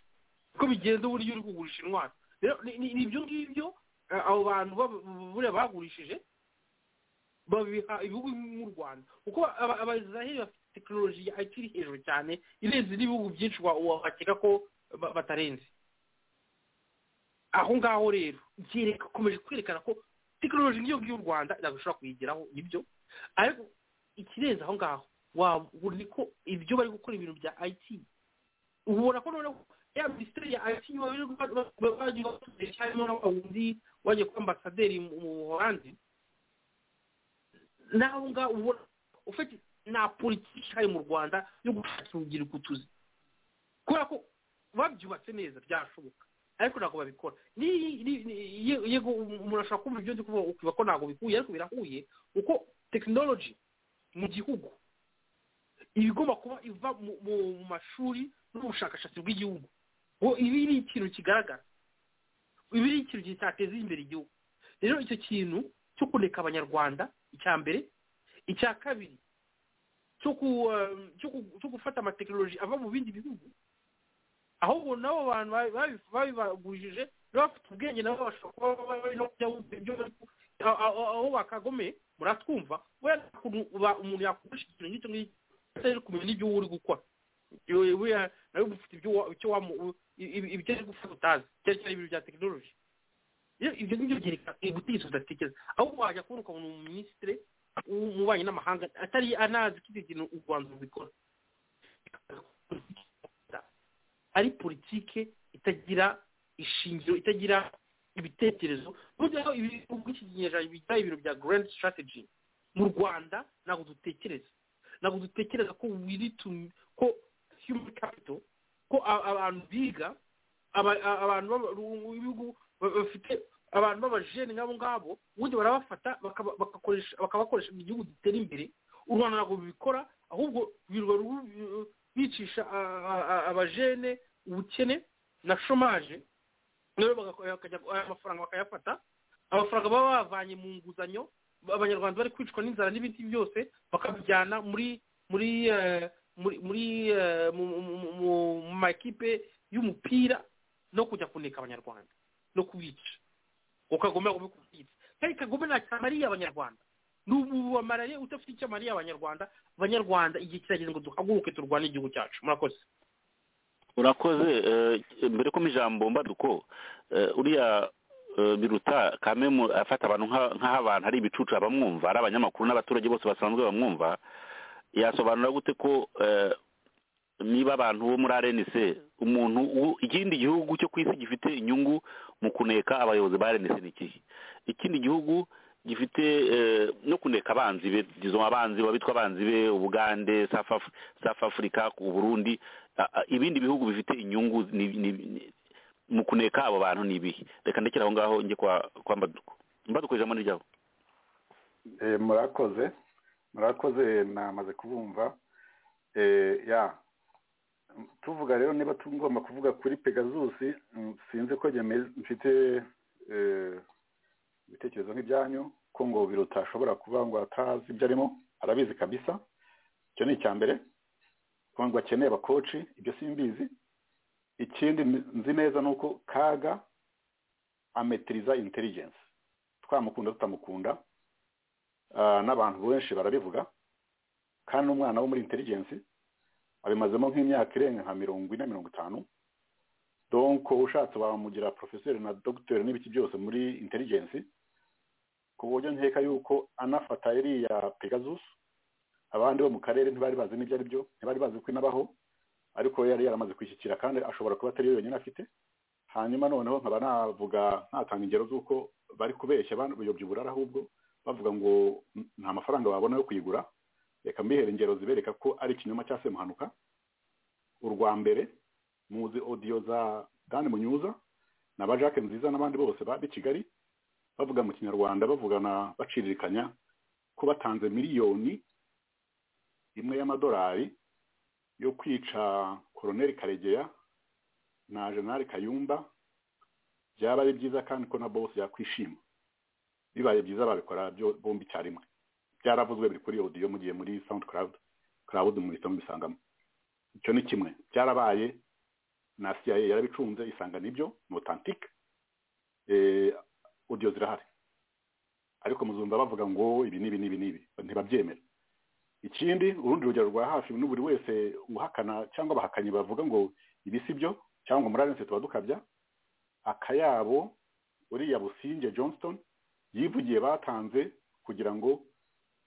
Speaker 6: uko bigenza uburyo uri kugurisha intwaro rero ni- ni ni ibyo ngibyo eh, abo bantu baba- buriya bagurishije babiha ibihugu nk'u rwanda kuko aba- abazahiri bafite tekinoloji ya IT iri hejuru cyane irenze n'ibihugu byinshi wa- wakeka ko ba- batarenze aho ngaho rero byereka ukomeje kwerekana ko tekinoloji nk'iyo ngiyo u rwanda ntabwo ishobora kuyigeraho nibyo ariko ikirenze aho ngaho waba ni ko ibyo bari gukora ibintu bya IT ubona ko noneho ya minisiteri ya IT bagiye batuzeye cyarimo na wa wundi wagiye kuba ambasaderi mu mu buholandi naho ngaho ubona ufite nta politiki ihari mu rwanda yo gushakira urubyiruko utuzi kubera ko babyubatse neza byashoboka ariko ntabwo babikora Ni- ni- ni- ye- yego umuntu ashobora kumva ibyo ndi kuvuga ukiba ko ntabwo bikuye ariko birahuye uko tekinoloji mu gihugu iba igomba kuba iva mu- mu mu mashuri n'ubushakashatsi bw'igihugu ngo ibi ni ikintu kigaragara ibi ni ikintu kitateza imbere igihugu rero icyo kintu cyo kureka abanyarwanda icya mbere icya kabiri cyo ku- um, cyo ku- cyo gufata amatekinoloji ava mu bindi bihugu ahubwo nabo bantu babi- babi- babibagurishije rero bafite ubwenge nabo bashobora kuba bari- bari no kujya bumva ibyo bari ku- aho- aho aho bakagome muratwumva wenda ukuntu uba- umuntu yakoresha ikintu nk'icyo ngicyo atari kumenya n'ibyo uba uri gukora buriya nawe uba ufite ibyo wa- icyo wamu ibi- ibyo ari gupfa utazi cyane cyane ibintu bya tekinoloji iyo ibyo ngibyo byereka ubutegetsi budatekereza aho wajya kubona ukabona umuminisitiri w'ububanyi n'amahanga atari anazi ko ibyo bintu u rwanda rubikora ari politike itagira ishingiro itagira ibitekerezo burya aho ibi ubwishingizi bijya ibiro bya grand strategy mu rwanda ntabwo dutekereza ntabwo dutekereza ko wiri tu ko human capital ko a- abantu biga aba- a- abantu b'aba- ru- b'ibihugu ba- bafite abantu b'abajene nk'abo ngabo ubundi barabafata bakaba- bakakoresha bakabakoresha mu gihugu gitera imbere u rwanda ntabwo rubikora ahubwo birirwa ru- ru- bicisha a- a- a- abajene ubukene na shomaje rero bagako- bakajya aya mafaranga bakayafata amafaranga baba bavanye mu nguzanyo abanyarwanda bari kwicwa n'inzara n'ibindi byose bakabijyana muri muri eh, muri muri eh, mu mu- mu- mu- mu makipe y'umupira no kujya kuneka abanyarwanda no kubica ngo kagome agome kubyica kandi kagome nta cyamariye abanyarwanda ni ububamaraye udafite icyo amariye abanyarwanda abanyarwanda igihe kirageze ngo duhaguruke turwane igihugu cyacu murakoze
Speaker 5: urakoze eh, mbere ko mu ijambo mbaduko eh, uriya eh, biruta kamemu afata abantu nka- nk'aho abantu ari ibicucu abamwumva ari abanyamakuru n'abaturage bose basanzwe bamwumva yasobanura gute ko eh, niba abantu bo muri rnc umuntu u- ikindi gihugu cyo ku isi gifite inyungu mu kuneka abayobozi ba rnc ni ikihe ikindi gihugu gifite eh, no kuneka abanzi be izo abanzi babitwa abanzi be ubugande South Af- South Africa u Burundi a- a- ibindi bihugu bifite inyungu ni- ni- ni- mu kuneka abo bantu ni ibihe reka ndekere aho ngaho njye kwa kwa mbaduko mbaduko ijambo ni ryawe
Speaker 7: Eh, murakoze murakoze namaze kubumva Eh, ya M- tuvuga rero niba tugomba kuvuga kuri pegasus mm, sinzi ko njye me- mfite eh, ibitekerezo nk'ibyanyu ko ngo biruta ashobora kuba ngo atazi ibyo arimo arabizi kabisa icyo ni icya mbere ko ngo akeneye abakoci ibyo simbizi ikindi n- nzi neza ni uko kaga ametiriza intelligence twamukunda tutamukunda Ah, n'abantu benshi barabivuga kandi n'umwana wo muri intelligence abimazemo nk'imyaka irenga nka mirongo ine mirongo itanu donko ushatse wamugira porofeseri na dogiteri n'ibiki byose muri intelligence ku buryo nkeka yuko anafata iriya pegasus abandi bo mu karere ntibari bazi n'ibyo ari byo ntibari bazi ko inabaho ariko yari yaramaze kwishyikira kandi ashobora kuba atari yo yonyine afite hanyuma noneho nkaba navuga ntatanga ingero z'uko bari kubeshya bayobya uburara ahubwo bavuga ngo "N- nta mafaranga wabona yo kuyigura reka mbihera ingero zibereka ko ari ikinyoma cya semuhanuka urwa mbere muzi odiyo za dani munyuza na ba jacques nziza n'abandi bose ba b'i kigali bavuga mu kinyarwanda bavugana baciririkanya ko batanze miliyoni imwe y'amadolari yo kwica koroneli karegeya na jenerali kayumba byaba ari byiza kandi ko na bose yakwishima bibaye byiza babikora byo- bombi icyarimwe byaravuzwe biri kuri audio mugiye muri sound cloud cloud muhita mubisangamo icyo ni kimwe byarabaye na cia yarabicunze isanga nibyo ni authentic eh, audio zirahari ariko muzumva bavuga ngo ibi n'ibi n'ibi n'ibi ntibabyemera ikindi urundi rugero rwa hafi ni buri wese uhakana cyangwa abahakanyi bavuga ngo ibi si byo cyangwa ngo muri arense tuba dukabya akayabo uriya businge johnston yivugiye batanze kugira ngo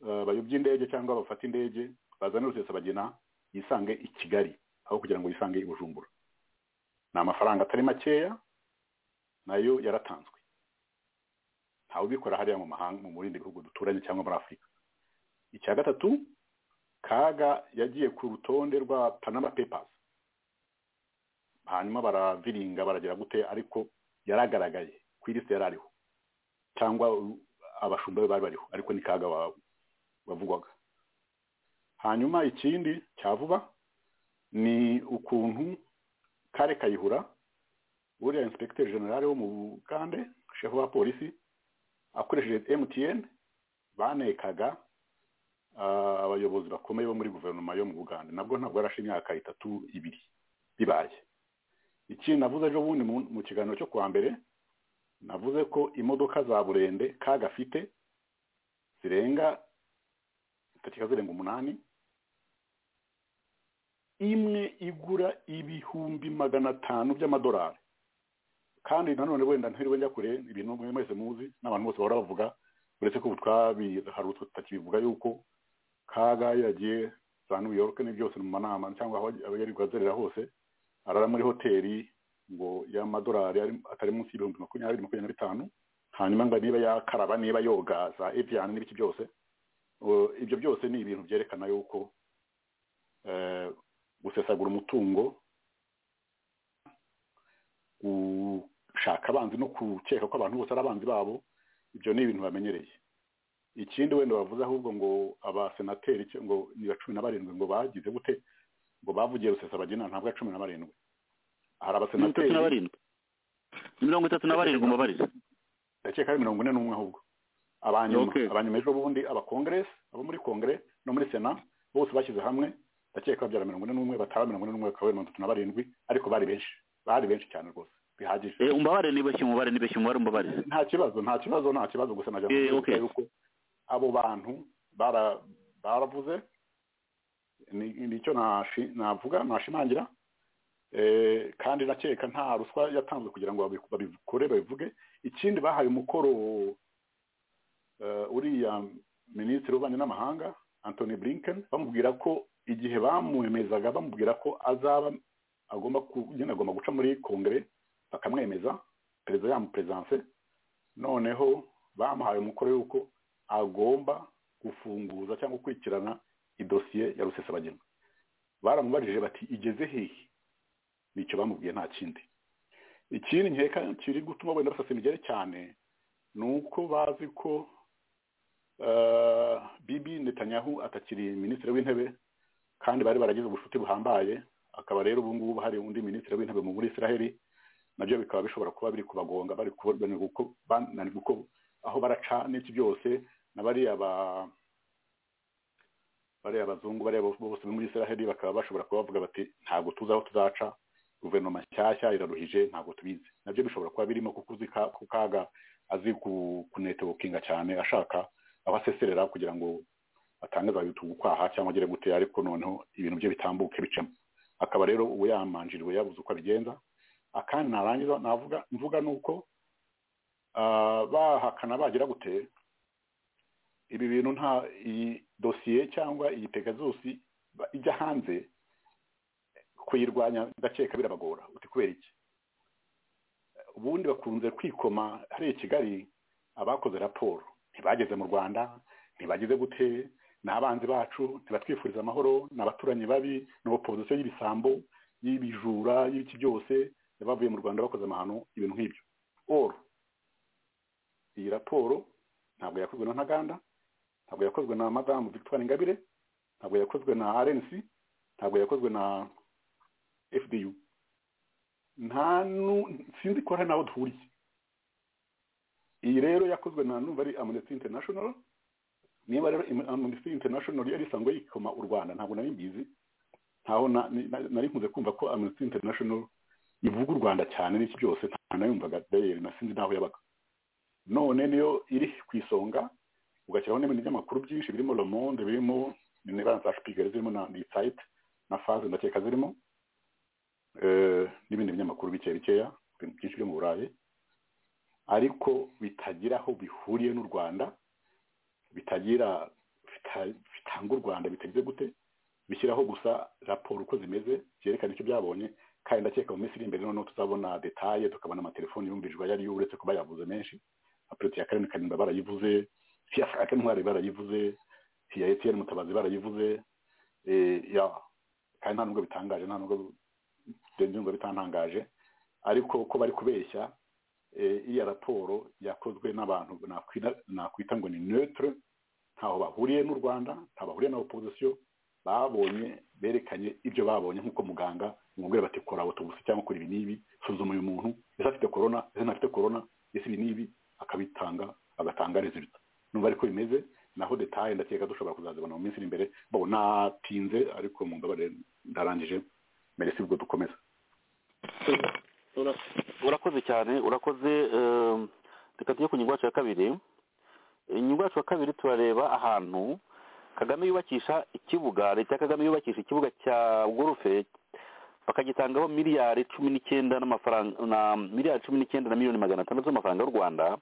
Speaker 7: eh, bayobye indege cyangwa bafate indege bazane rusesabagina yisange i kigali aho kugira ngo yisange i bujumbura ni amafaranga atari makeya nayo yaratanzwe ntawe ubikora hariya mu mahanga mu bindi bihugu duturanye cyangwa muri afurika icya gatatu kaga yagiye ku rutonde rwa panama papers hanyuma baraviringa baragira gute ariko yaragaragaye ku ilisite yari ariho cyangwa u- abashumba be bari bariho ariko ni kaga wa- wavugwaga hanyuma ikindi cya vuba ni ukuntu kare kayihura uriya inspekiteri generale wo mu bugande shefu wa polisi akoresheje emutiyeni banekaga ah, abayobozi bakomeye bo muri guverinoma yo mu bugande nabwo ntabwo yarashe imyaka itatu ibiri bibaye ikindi navuze ejo bundi mu- mu kiganiro cyo kuwa mbere navuze ko imodoka za burende kaga afite zirenga zitakeka zirenga umunani imwe igura ibihumbi magana atanu by'amadolari kandi nanone wenda ntiriwe njya kure ibintu mwe mwese muzi n'abantu bose bahora bavuga uretse ko ubu twabiharutse tutakibivuga yuko kaga yagiye za new york ni byose mu manama cyangwa aho yari azerera hose arara muri hoteli ngo y'amadolari ari- atari munsi y'ibihumbi makumyabiri makumyabiri na bitanu hanyuma ngo niba yakaraba niba yoga za ebyani n'ibiki byose Uh, ibyo byose ni ibintu byerekana yuko eh, gusesagura umutungo gushaka abanzi no gukeka ko abantu bose ari abanzi babo ibyo ni ibintu bamenyereye ikindi wenda bavuze ahubwo ngo abasenateri cyo- ngo ni ba cumi na barindwi ngo bagize gute ngo bavugiye rusesabagina ntabwo ari cumi na barindwi hari
Speaker 5: mirongo itatu
Speaker 7: abasenateri
Speaker 5: na barindwi Ni mirongo itatu na barindwi umubarize
Speaker 7: ndakeka ari mirongo ine n'umwe ahubwo abanyuma
Speaker 5: Okay.
Speaker 7: abanyuma ejo bundi abakongeresi abo muri kongere no muri sena bose bashyize hamwe ndakeka babyara mirongo ine n'umwe bataba mirongo ine n'umwe bakaba mirongo itatu na barindwi ariko bari benshi bari benshi cyane rwose bihagije
Speaker 5: Eh, umbabare nibeshye umubare nibeshye umubare umbabarize
Speaker 7: nta kibazo nta kibazo nta kibazo gusa najya
Speaker 5: Eh,
Speaker 7: kuvuga
Speaker 5: okay.
Speaker 7: yuko abo bantu bara- baravuze ni- nicyo nashi- navuga nashimangira Eh, kandi nakeka nta ruswa yatanzwe kugira ngo babi- babikore babivuge ikindi bahaye umukoro eh, uriya minisitiri w'ububanyi n'amahanga antony blinken bamubwira ko igihe bamwemezaga bamubwira ko azaba agomba ku- nyine agomba guca muri kongere bakamwemeza perezida yamuperezidanse noneho bamuhaye umukoro y'uko agomba gufunguza cyangwa gukurikirana idosiye ya rusesabagina baramubajije bati igeze hehe nicyo bamubwiye nta kindi ikindi nkeka kiri gutuma wenda basasa imigere cyane ni uko bazi ko eh, bibi netanyahu atakiri minisitiri w'intebe kandi bari baragize ubucuti buhambaye akaba rero ubu ngubu hari undi minisitiri w'intebe muri israheli nabyo bikaba bishobora kuba biri kubagonga bari kuba- bananiwe guko- bananiwe guko- aho baraca n'iki byose na bariya ba- bariya bazungu bariya bo- bose bo muri israheli bakaba bashobora kuba bavuga bati ntabwo tuzi aho tuzaca guverinoma nshyashya iraruhije ntabwo tubizi nabyo bishobora kuba birimo kuko uzi ka- ku kaga azi ku- kunetowokinga cyane ashaka aho aseserera kugira ngo atange za yutu gukwaha cyangwa agere gute ariko noneho ibintu bye bitambuke bicamo akaba rero ubu yamanjiriwe yabuze uko abigenza akandi narangiza navuga mvuga ni uko ah, bahakana bagira gute ibi bintu nta iyi dosiye cyangwa iyi pegazusi ba- ijya hanze kuyirwanya ndakeka birabagora uti kubera iki ubundi bakunze kwikoma hariya i kigali abakoze raporo ntibageze mu rwanda ntibageze gute ni abanzi bacu ntibatwifuriza amahoro ni abaturanyi babi ni opozisiyo y'ibisambo y'ibijura y'ibiki byose bavuye mu rwanda bakoze amahano ibintu nk'ibyo or iyi raporo ntabwo yakozwe na ntaganda ntabwo yakozwe na madamu victoire ingabire ntabwo yakozwe na rnc ntabwo yakozwe na fdu nta nu- sinzi ko hari n'aho duhuriye iyi rero yakozwe na numva ari amnesty international niba rero Am- amnesty international yari isanzwe yikoma u rwanda ntabwo nari mbizi ntaho na- ni- na- nari nkunze kumva ko amnesty international ivuga u rwanda cyane n'iki byose nta nayumvaga dayeri na sinzi n'aho yabaga none niyo iri ku isonga ugashyiraho n'ibintu by'amakuru byinshi birimo le monde birimo nibanza za shipigari zirimo na disayite na faze ndakeka zirimo eh, n'ibindi binyamakuru bike bikeya ibintu byinshi byo mu burayi ariko bitagira aho bihuriye n'u rwanda bitagira bita- bitanga u rwanda bitagize gute bishyiraho gusa raporo uko zimeze byerekana icyo byabonye kandi ndakeka mu minsi iri imbere noneho tuzabona detaye tukabona amatelefoni yumvijwe ayo ariyo uretse kuba yavuze menshi apureti ya karindwi karindwi barayivuze iya frank ntwari barayivuze iya etiyeni mutabazi barayivuze eh, ya kandi nta nubwo bitangaje nta nubwo byumva bitantangaje ariko ko bari kubeshya eh, iriya raporo yakozwe n'abantu nakwita- nakwita ngo ni neutre ntaho bahuriye n'u rwanda ntaho bahuriye na opozisiyo babonye berekanye ibyo babonye nk'uko muganga umubwira bati kora autopsy cyangwa kora ibi n'ibi suzuma uyu muntu ese afite corona ese ntafite corona ese ibi n'ibi akabitanga agatanga resulta numva ariko bimeze naho detaye ndakeka dushobora kuzazibona mu minsi iri imbere bo natinze ariko mumbabarire ndarangije meresi ubwo dukomeza
Speaker 5: Ura- urakoze cyane urakoze eh, reka tujye ku nyungu yacu ya kabiri Eh, inyungu yacu ya kabiri turareba ahantu kagame yubakisha ikibuga leta ya kagame yubakisha ikibuga cya gurufe bakagitangaho miliyari cumi n'icyenda n'amafaranga na miliyari cumi n'icyenda na miliyoni magana atandatu z'amafaranga y'u rwanda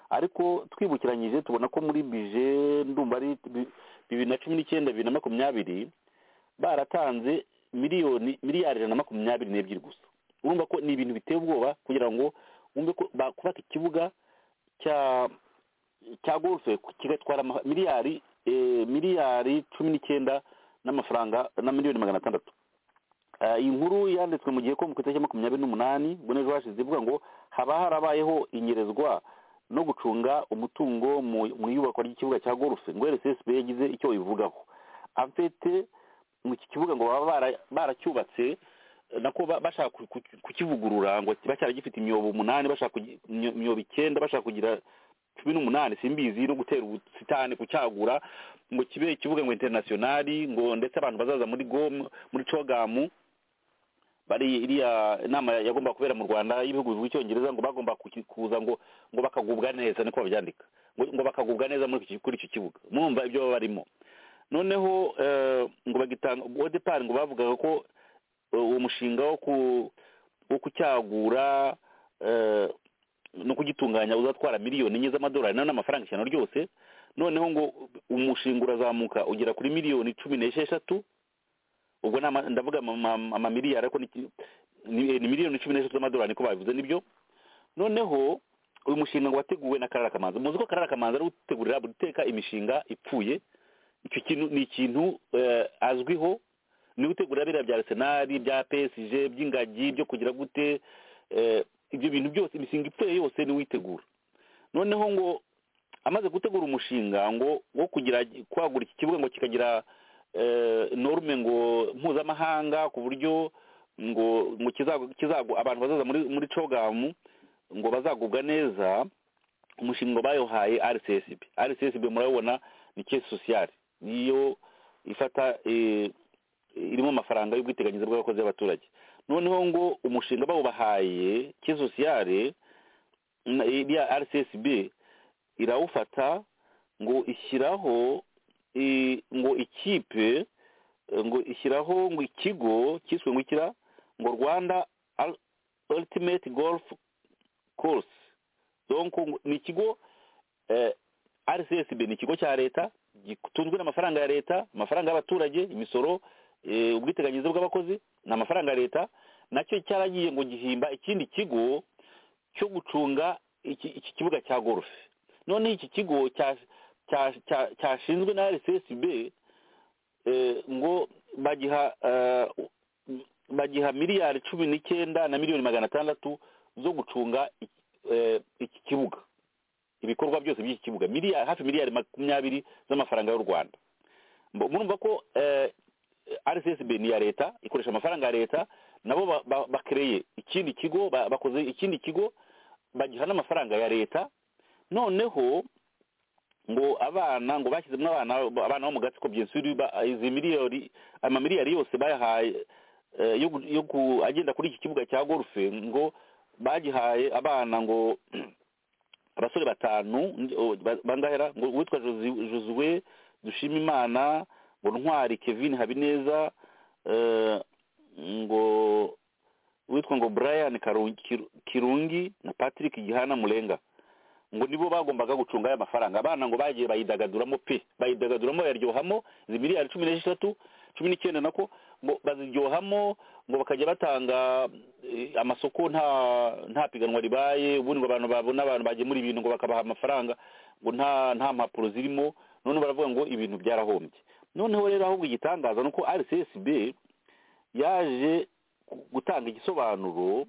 Speaker 5: ariko twibukiranyije tubona ko muri bije ndumva ari bi- bibiri na cumi n'icyenda bibiri na makumyabiri baratanze miliyoni miliyari ijana na makumyabiri n'ebyiri gusa urumva ko ni ibintu biteye ubwoba kugira ngo wumve ko bakubaka ikibuga cya cya golfe kigatwara ama- miliyari eh, miliyari cumi n'icyenda n'amafaranga na miliyoni magana atandatu Eh, iyi nkuru yanditswe mu gihe ko mu itariki ya makumyabiri n'umunani ubwo n'ejo hashize ivuga ngo haba harabayeho inyerezwa no gucunga umutungo mu- mu iyubakwa ry'ikibuga cya golfe ngo rssb yagize icyo ivugaho afite mu iki kibuga ngo baba bara- baracyubatse nako ba- bashaka ku- ku- kukivugurura ngo kiba cyaragifite imyobo umunani bashaka kugi- imyo- imyobo icyenda bashaka kugira cumi n'umunani simbizi no gutera ubusitani kucyagura ngo kibe ikibuga ngo interinasiyonari ngo ndetse abantu bazaza muri gom muri cogamu bari iriya inama yagomba kubera mu rwanda y'ibihugu by'icyongereza ngo bagomba kuki- kuza ngo ngo bakagubwa neza niko babyandika ngo, ngo bakagubwa neza muri iki- kuri icyo kibuga mwumva ibyo baba barimo noneho eh, ngo bagitanga ubwo depart ngo bavugaga ko eh, uwo mushinga wo ku wo kucyagura eh, no kugitunganya uzatwara miliyoni enye z'amadolari nayo n'amafaranga ijana ryose noneho ngo umushinga urazamuka ugera kuri miliyoni cumi n'esheshatu ubwo ni ama- ndavuga ama- ama- amamiliyari ariko ni ki- ni ni miliyoni cumi n'eshatu z'amadolari niko babivuze nibyo noneho uyu mushinga ngo wateguwe na karara kamanzi muzi ko karara kamanzi ari gutegurira buri teka imishinga ipfuye icyo kintu ni ikintu eh, azwiho ni gutegura biriya bya arsenali bya psg by'ingagi byo kugira gute eh, ibyo bintu byose imishinga ipfuye yose niwe uyitegura noneho ngo amaze gutegura umushinga ngo wo kugira kwagura iki kibuga ngo kikagira eh, norme ngo mpuzamahanga ku buryo ngo ngo kizagu- kizagu abantu bazaza muri muri cogamu ngo bazagubwa neza umushinga bayohaye rcsb rcsb murabibona ni kesi sosiyali niyo ifata eh, irimo amafaranga y'ubwiteganyirize bw'abakozi b'abaturage noneho ngo umushinga bawubahaye ke sosiyale na- iriya rcsb irawufata ngo ishyiraho i- ngo ikipe eh, ngo ishyiraho ngo ikigo cyiswe ngo ikira ngo rwanda Ul- ultimate golf course donc ngo- ni ikigo eh, rcsb ni ikigo cya leta gitunzwe n'amafaranga ya leta amafaranga y'abaturage imisoro eh, ubwiteganyirize bw'abakozi ni amafaranga ya leta nacyo cyaragiye ngo gihimba ikindi kigo cyo gucunga iki iki kibuga cya golfe noneho iki kigo cya- cya- cya- cyashinzwe na rcsb eh, ngo bagiha eh, bagiha miliyari cumi n'icyenda na miliyoni magana atandatu zo gucunga iki- eh, iki kibuga ibikorwa byose by'iki kibuga miliyari hafi miliyari makumyabiri z'amafaranga y'u rwanda Mbo- murumva ko eh, rcsb ni iya leta ikoresha amafaranga ya leta nabo ba- ba- bakereye ikindi kigo ba- bakoze ikindi kigo bagiha n'amafaranga ya leta noneho ngo abana ngo bashyizemo abana abana bo mu gatsiko byensuri izi miliyoni amamiliyari yose bayahaye eh, yo gu- yo ku- agenda kuri iki kibuga cya golfe ngo bagihaye abana ngo abasore batanu o, ba- bangahera ngo uwitwa Josi- josuwe dushima imana ngo ntwari kevin habineza eh, ngo uwitwa ngo brian Karungi- Kiru- kirungi na patrick gihana murenga ngo nibo bagombaga gucunga aya mafaranga abana ngo bagiye bayidagaduramo pe bayidagaduramo bayaryohamo izi miliyari cumi n'esheshatu cumi n'icyenda nako ngo baziryohamo ngo bakajya batanga eh, amasoko nta nta piganwa ribaye ubundi ngo abantu babona abantu bagemura ibintu ngo bakabaha amafaranga ngo nta nta mpapuro zirimo noneho baravuga ngo ibintu byarahombye noneho rero ahubwo igitangaza ni uko rcsb yaje gu- gutanga igisobanuro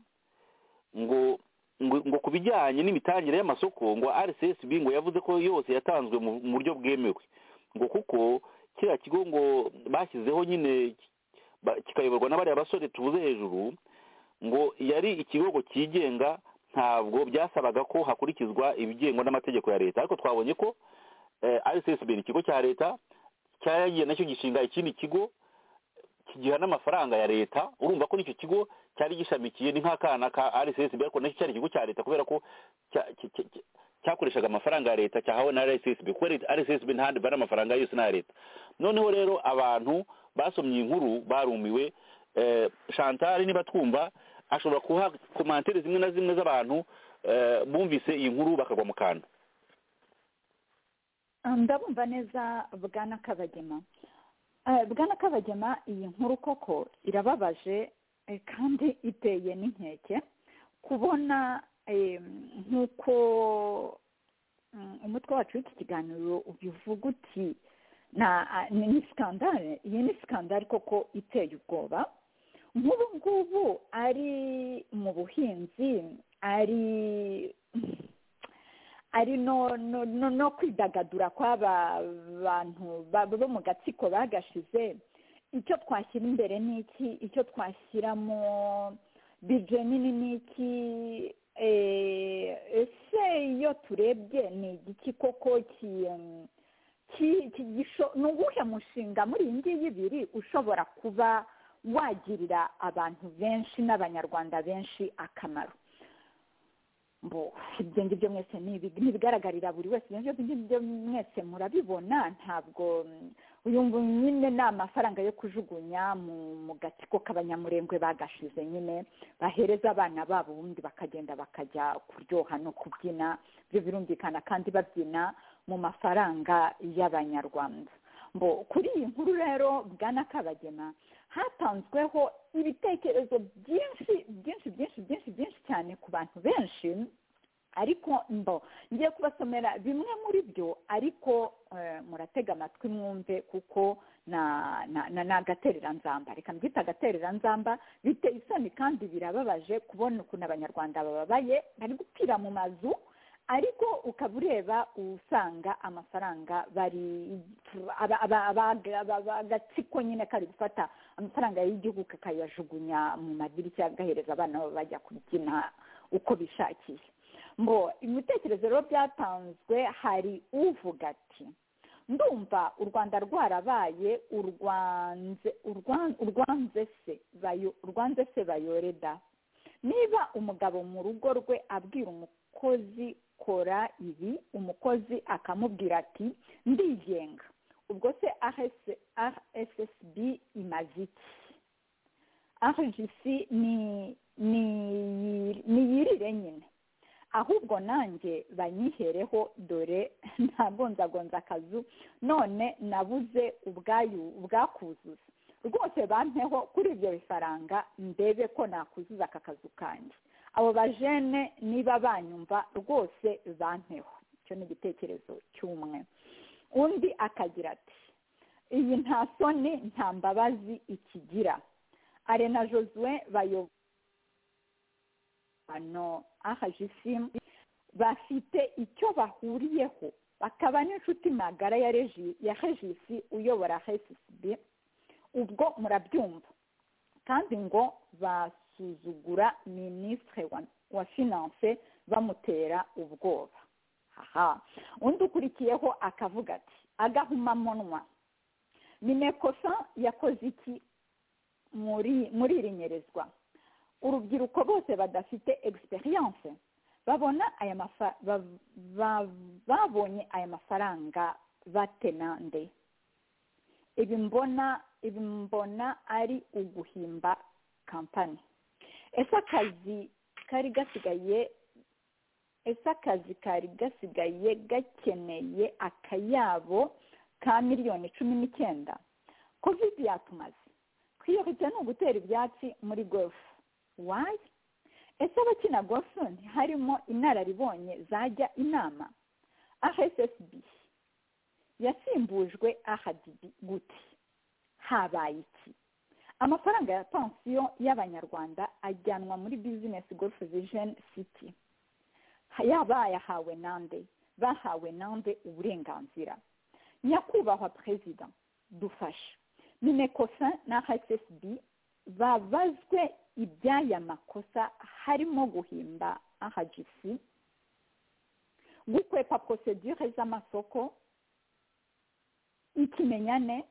Speaker 5: ngo ngo ngo ku bijyanye n'imitangire y'amasoko ngo rcsb ngo yavuze ko yose yatanzwe mu mu buryo bwemewe ngo kuko kiriya kigo ngo bashyizeho nyine ba- kikayoborwa na bariya basore tuvuze hejuru ngo yari ikigo ngo cyigenga ntabwo byasabaga ko hakurikizwa ibigengwa n'amategeko ya leta ariko twabonye ko eh, rcsb ni ikigo cya leta cyaragiye nacyo gishinga ikindi kigo kigiha n'amafaranga ya leta urumva ko n'icyo kigo cyari gishamikiye ni nk'akana ka rssb ariko nacyo cyari ikigo cya leta kubera ko cya- cya- cya- cya- cyakoreshaga amafaranga ya leta cyahawe na rssb kuko rssb ntahandi bari amafaranga yose ni aya leta noneho rero abantu basomye iyi nkuru barumiwe eh, chantal niba twumva ashobora kuha komantere zimwe na zimwe z'abantu eh, bumvise iyi nkuru bakagwa mu kantu
Speaker 4: Ah, ndabumva neza bwana kabagema Ah, bwana kabagema iyi nkuru koko irababaje eh, kandi iteye n'inkeke kubona eh, nk'uko mm, umutwe wacu w'iki kiganiro ubivuga uti na ah, ni ni sikandare iyi ni sikandare koko iteye ubwoba nk'ubu ngubu ari mu buhinzi ari ari no no no, no kwidagadura kw'aba bantu ba- bo mu gatsiko bagashize icyo twashyira imbere ni iki icyo twashyiramo bije nini ni iki eh, ese iyo turebye ni igiki koko ki em, ki- ki- gisho- ni uwuhe mushinga muri iyi ngiyi ibiri ushobora kuba wagirira abantu benshi n'abanyarwanda benshi akamaro mbo ibyo ngibyo mwese ni ibi- ni ibigaragarira buri wese ibyo ngibyo ngibyo mwese murabibona ntabwo mm, uyu ngu- nyine ni amafaranga yo kujugunya mu mu gatsiko k'abanyamurengwe bagashize nyine bahereza abana babo ubundi bakagenda bakajya kuryoha no kubyina ibyo birumvikana kandi babyina mu mafaranga y'abanyarwanda mbo kuri iyi nkuru rero bwana kabagema hatanzweho ibitekerezo byinshi byinshi byinshi byinshi byinshi cyane ku bantu benshi ariko mbo ngiye kubasomera bimwe muri byo ariko eh, muratega amatwi mwumve kuko na- na- na- ni agatereranzamba reka mbyita agatereranzamba biteye isoni kandi birababaje kubona ukuntu abanyarwanda bababaye bari gupfira mu mazu ariko ukaba ureba usanga amafaranga bari aba- aba- aba- aba- agatsiko nyine kari gufata amafaranga y'igihugu kakayajugunya mu madirishya agahereza abana babo bajya kubyina uko bishakiye ngo ibitekerezo rero byatanzwe hari uvuga ati ndumva u rwanda rwarabaye urwanze urwan- urwanze se bayo- urwanze se bayoreda niba umugabo mu rugo rwe abwira umukozi kora ibi umukozi akamubwira ati ndigenga ubwo se rssb imaze iki rgc ni ni- niyirire nyine ahubwo nanjye banyihereho dore ntagonzagonza akazu none nabuze ubwayu ubwakuzuza rwose bampeho kuri ibyo bifaranga ndebe ko nakuzuza aka kazu kanjye abo bajene niba banyumva rwose bampeho icyo ni igitekerezo cy'umwe undi akagira ati iyi nta soni nta mbabazi ikigira arena josue bayoboye hano ahajisimu bafite icyo bahuriyeho bakaba n'inshuti magara ya regi ya hegisi uyobora hesisibi ubwo murabyumva kandi ngo basuzugura minisitiri wa, wa finanse bamutera ubwoba haha undi ukurikiyeho akavuga ati agahumamunwa minekosa yakoze iki muri muri iri nyerezwa urubyiruko bose badafite egisperiyanse babona aya mafa- ba- ba- babonye aya mafaranga batenande ibi mbona ibi mbona ari uguhimba kampani ese akazi kari gasigaye ese akazi kari gasigaye gakeneye akayabo ka miliyoni cumi n'icyenda covid yatumaze twiyoretse ni ugutera ibyatsi muri gofu wayi ese abakina gofu ntiharimo inararibonye zajya inama ahsb yasimbujwe ahadibi gute habaye iki amafaranga ya pansiyo y'abanyarwanda ajyanwa muri bizinesi gofu vijeni siti yabayahawe nande bahawe nande uburenganzira nyakubahwa perezida dufashe minekosa na hssb babazwe iby'aya makosa harimo guhimba ahagisi gukwepa prosedure z'amasoko ikimenyane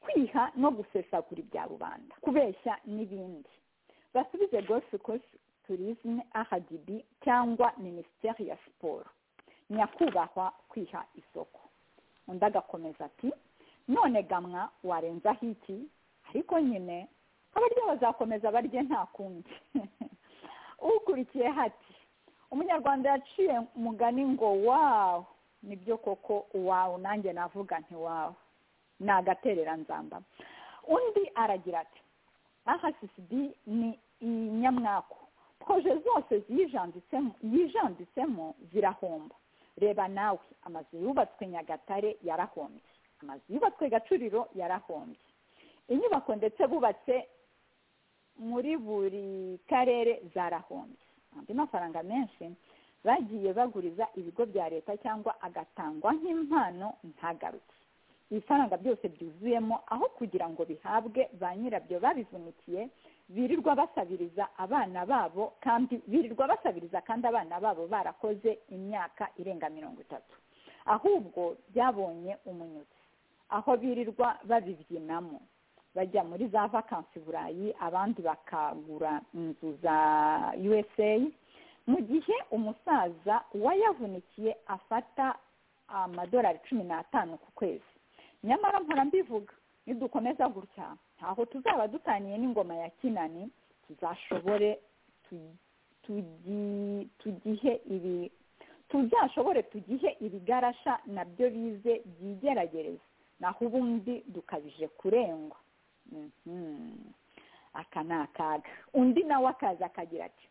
Speaker 4: kwiha no gusesagura ibya rubanda kubeshya n'ibindi basubize golf course tourisme ahadb cyangwa minisiteri ya siporo nyakubahwa kwiha isoko undi agakomeza ati none gamwa warenzaho iki ariko nyine abaryo bazakomeza barye nta kundi ukurikiye hati umunyarwanda yaciye umugani ngo wawu nibyo koko wawu nanjye navuga nti wawu ni agatereranzamba undi aragira ati aha sisibi ni inyamwaku proje zose ziyijanditsemo yijanditsemo zirahomba reba nawe amazu yubatswe nyagatare yarahombye amazu yubatswe gacuriro yarahombye inyubako ndetse bubatse muri buri karere zarahombye andi mafaranga menshi bagiye baguriza ibigo bya leta cyangwa agatangwa nk'impano ntagaruke ibifaranga byose byuzuyemo aho kugira ngo bihabwe ba nyirabyo babivunikiye birirwa basabiriza abana babo kandi birirwa basabiriza kandi abana babo barakoze imyaka irenga mirongo itatu ahubwo byabonye umunyutsi aho birirwa babibyinamo bajya muri za vakansi burayi abandi bakagura inzu za usa mu gihe umusaza wayavunikiye afata amadolari cumi n'atanu ku kwezi nyamara mpora mbivuga nidukomeza gutya ntaho tuzaba dutaniye n'ingoma ya kinani tuzashobore tugihe ibi tuzashobore tugihe ibigarasha nabyo bize byigeragereza naho ubundi dukabije kurengwa aka ni akaga undi nawe akaza akagira ati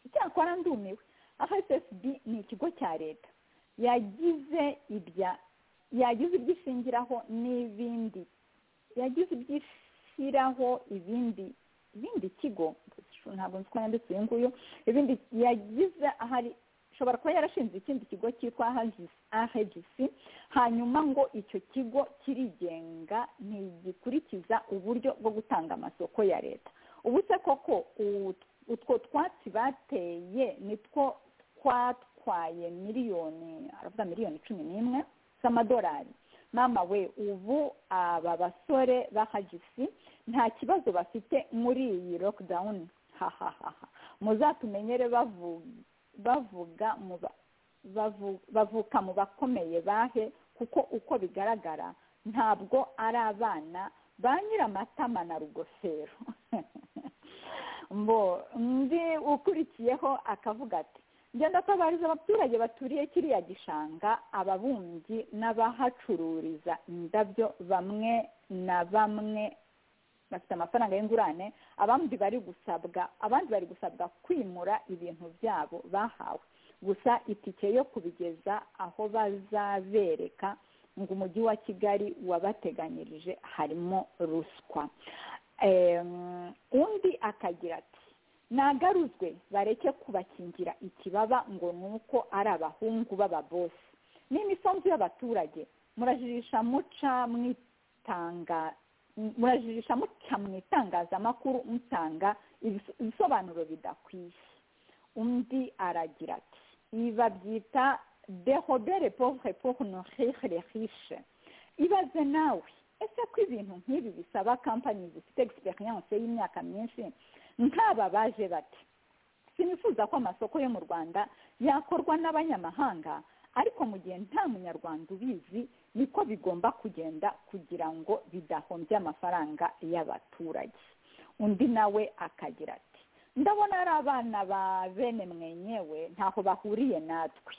Speaker 4: icyakora ndumiwe hsb ni ikigo cya leta yagize ibya yagize ibyishingiraho n'ibindi yagize ibyishyiraho ibindi ibindi kigo ntabwo nzi ko yanditse uyu nguyu ibindi yagize ahari ishobora kuba yarashinze ikindi kigo cyitwa ahegisi hanyuma ngo icyo kigo kirigenga ntigikurikiza uburyo bwo gutanga amasoko ya leta ubu se koko utwo twatsi bateye nitwo twatwaye miliyoni aravuga miliyoni cumi n'imwe z'amadolari mama we ubu aba basore bahagisi nta kibazo bafite muri iyi lokidawuni hahahaha muzatumenyere bavuga bavuga bavuka mu bakomeye bahe kuko uko bigaragara ntabwo ari abana ba nyiramatama na rugofero mbo undi ukurikiyeho akavuga ati ngenda atabariza abaturage baturiye kiriya gishanga ababumbyi n'abahacururiza indabyo bamwe na bamwe bafite amafaranga y'ingurane abandi bari gusabwa abandi bari gusabwa kwimura ibintu byabo bahawe gusa itike yo kubigeza aho bazabereka ngo umujyi wa kigali wabateganyirije harimo ruswa undi akagira ati nagaruzwe bareke kubakingira ikibaba ngo ni uko ari abahungu b'ababosi n'imisanzu y'abaturage murajijisha muca mwitanga murajijisha muca mu itangazamakuru mutanga ibisobanuro bidakwiye undi aragira ati ibi babyita dehobere povre pour nourire riche ibaze nawe ese ko ibintu nk'ibi bisaba kampani zifite egisperiyanse y'imyaka myinshi nk'aba baje bati sinifuza ko amasoko yo mu rwanda yakorwa n'abanyamahanga ariko mu gihe nta munyarwanda ubizi niko bigomba kugenda kugira ngo bidahombye amafaranga y'abaturage undi nawe akagira ati ndabona ari abana ba bene mwenyewe ntaho bahuriye natwe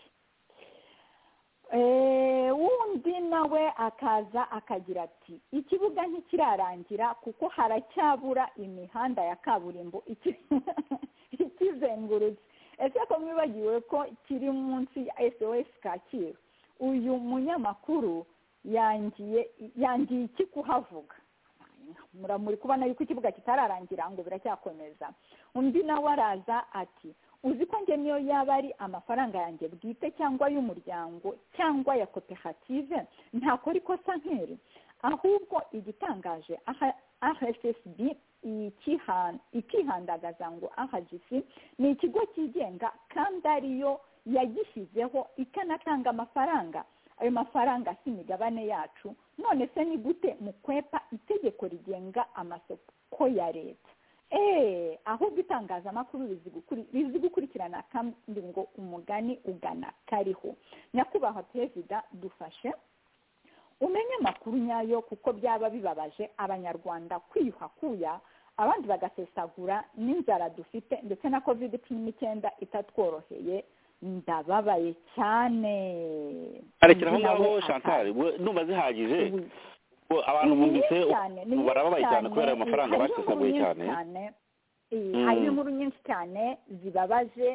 Speaker 4: wundi nawe akaza akagira ati ikibuga ntikirarangira kuko haracyabura imihanda ya kaburimbo ikizengurutse ese ko mwibagiwe ko kiri munsi ya sos kacyiru uyu munyamakuru yangiye yangiye iki kuhavuga muramuri kubona yuko ikibuga kitararangira ngo biracyakomeza undi nawe araza ati uzi ko njye niyo yaba ari amafaranga yanjye bwite cyangwa y'umuryango cyangwa ya koperative ntakora ikosa nk'iri ahubwo igitangaje ahsb ikihandagaza ngo ahagisi ni ikigo cyigenga kandi ariyo yagishyizeho ikanatanga amafaranga ayo mafaranga si imigabane yacu none se ni gute mu kwepa itegeko rigenga amasoko ya leta eee ahubwo itangazamakuru rizi gukurikirana kandi ngo umugani ugana kariho nyakubahwa perezida dufashe umenye amakuru nyayo kuko byaba bibabaje abanyarwanda kwiyuha kuya abandi bagasesagura n'inzara dufite ndetse na kovide cumi n'icyenda itatworoheye ndababaye cyane
Speaker 5: arekera aho
Speaker 4: Undi
Speaker 5: ngaho
Speaker 4: nawe
Speaker 5: chantal we ndumva zihagije
Speaker 4: aka- Wi.
Speaker 5: Ngo abantu
Speaker 4: Ni nyinshi
Speaker 5: bumvise
Speaker 4: cyane, ni
Speaker 5: ubu
Speaker 4: nyinshi
Speaker 5: barababaye cyane kubera ayo mafaranga
Speaker 4: hariho inkuru
Speaker 5: basesaguye
Speaker 4: nyinshi
Speaker 5: cyane
Speaker 4: Eh,
Speaker 5: Mm.
Speaker 4: hariho inkuru nyinshi cyane zibabaje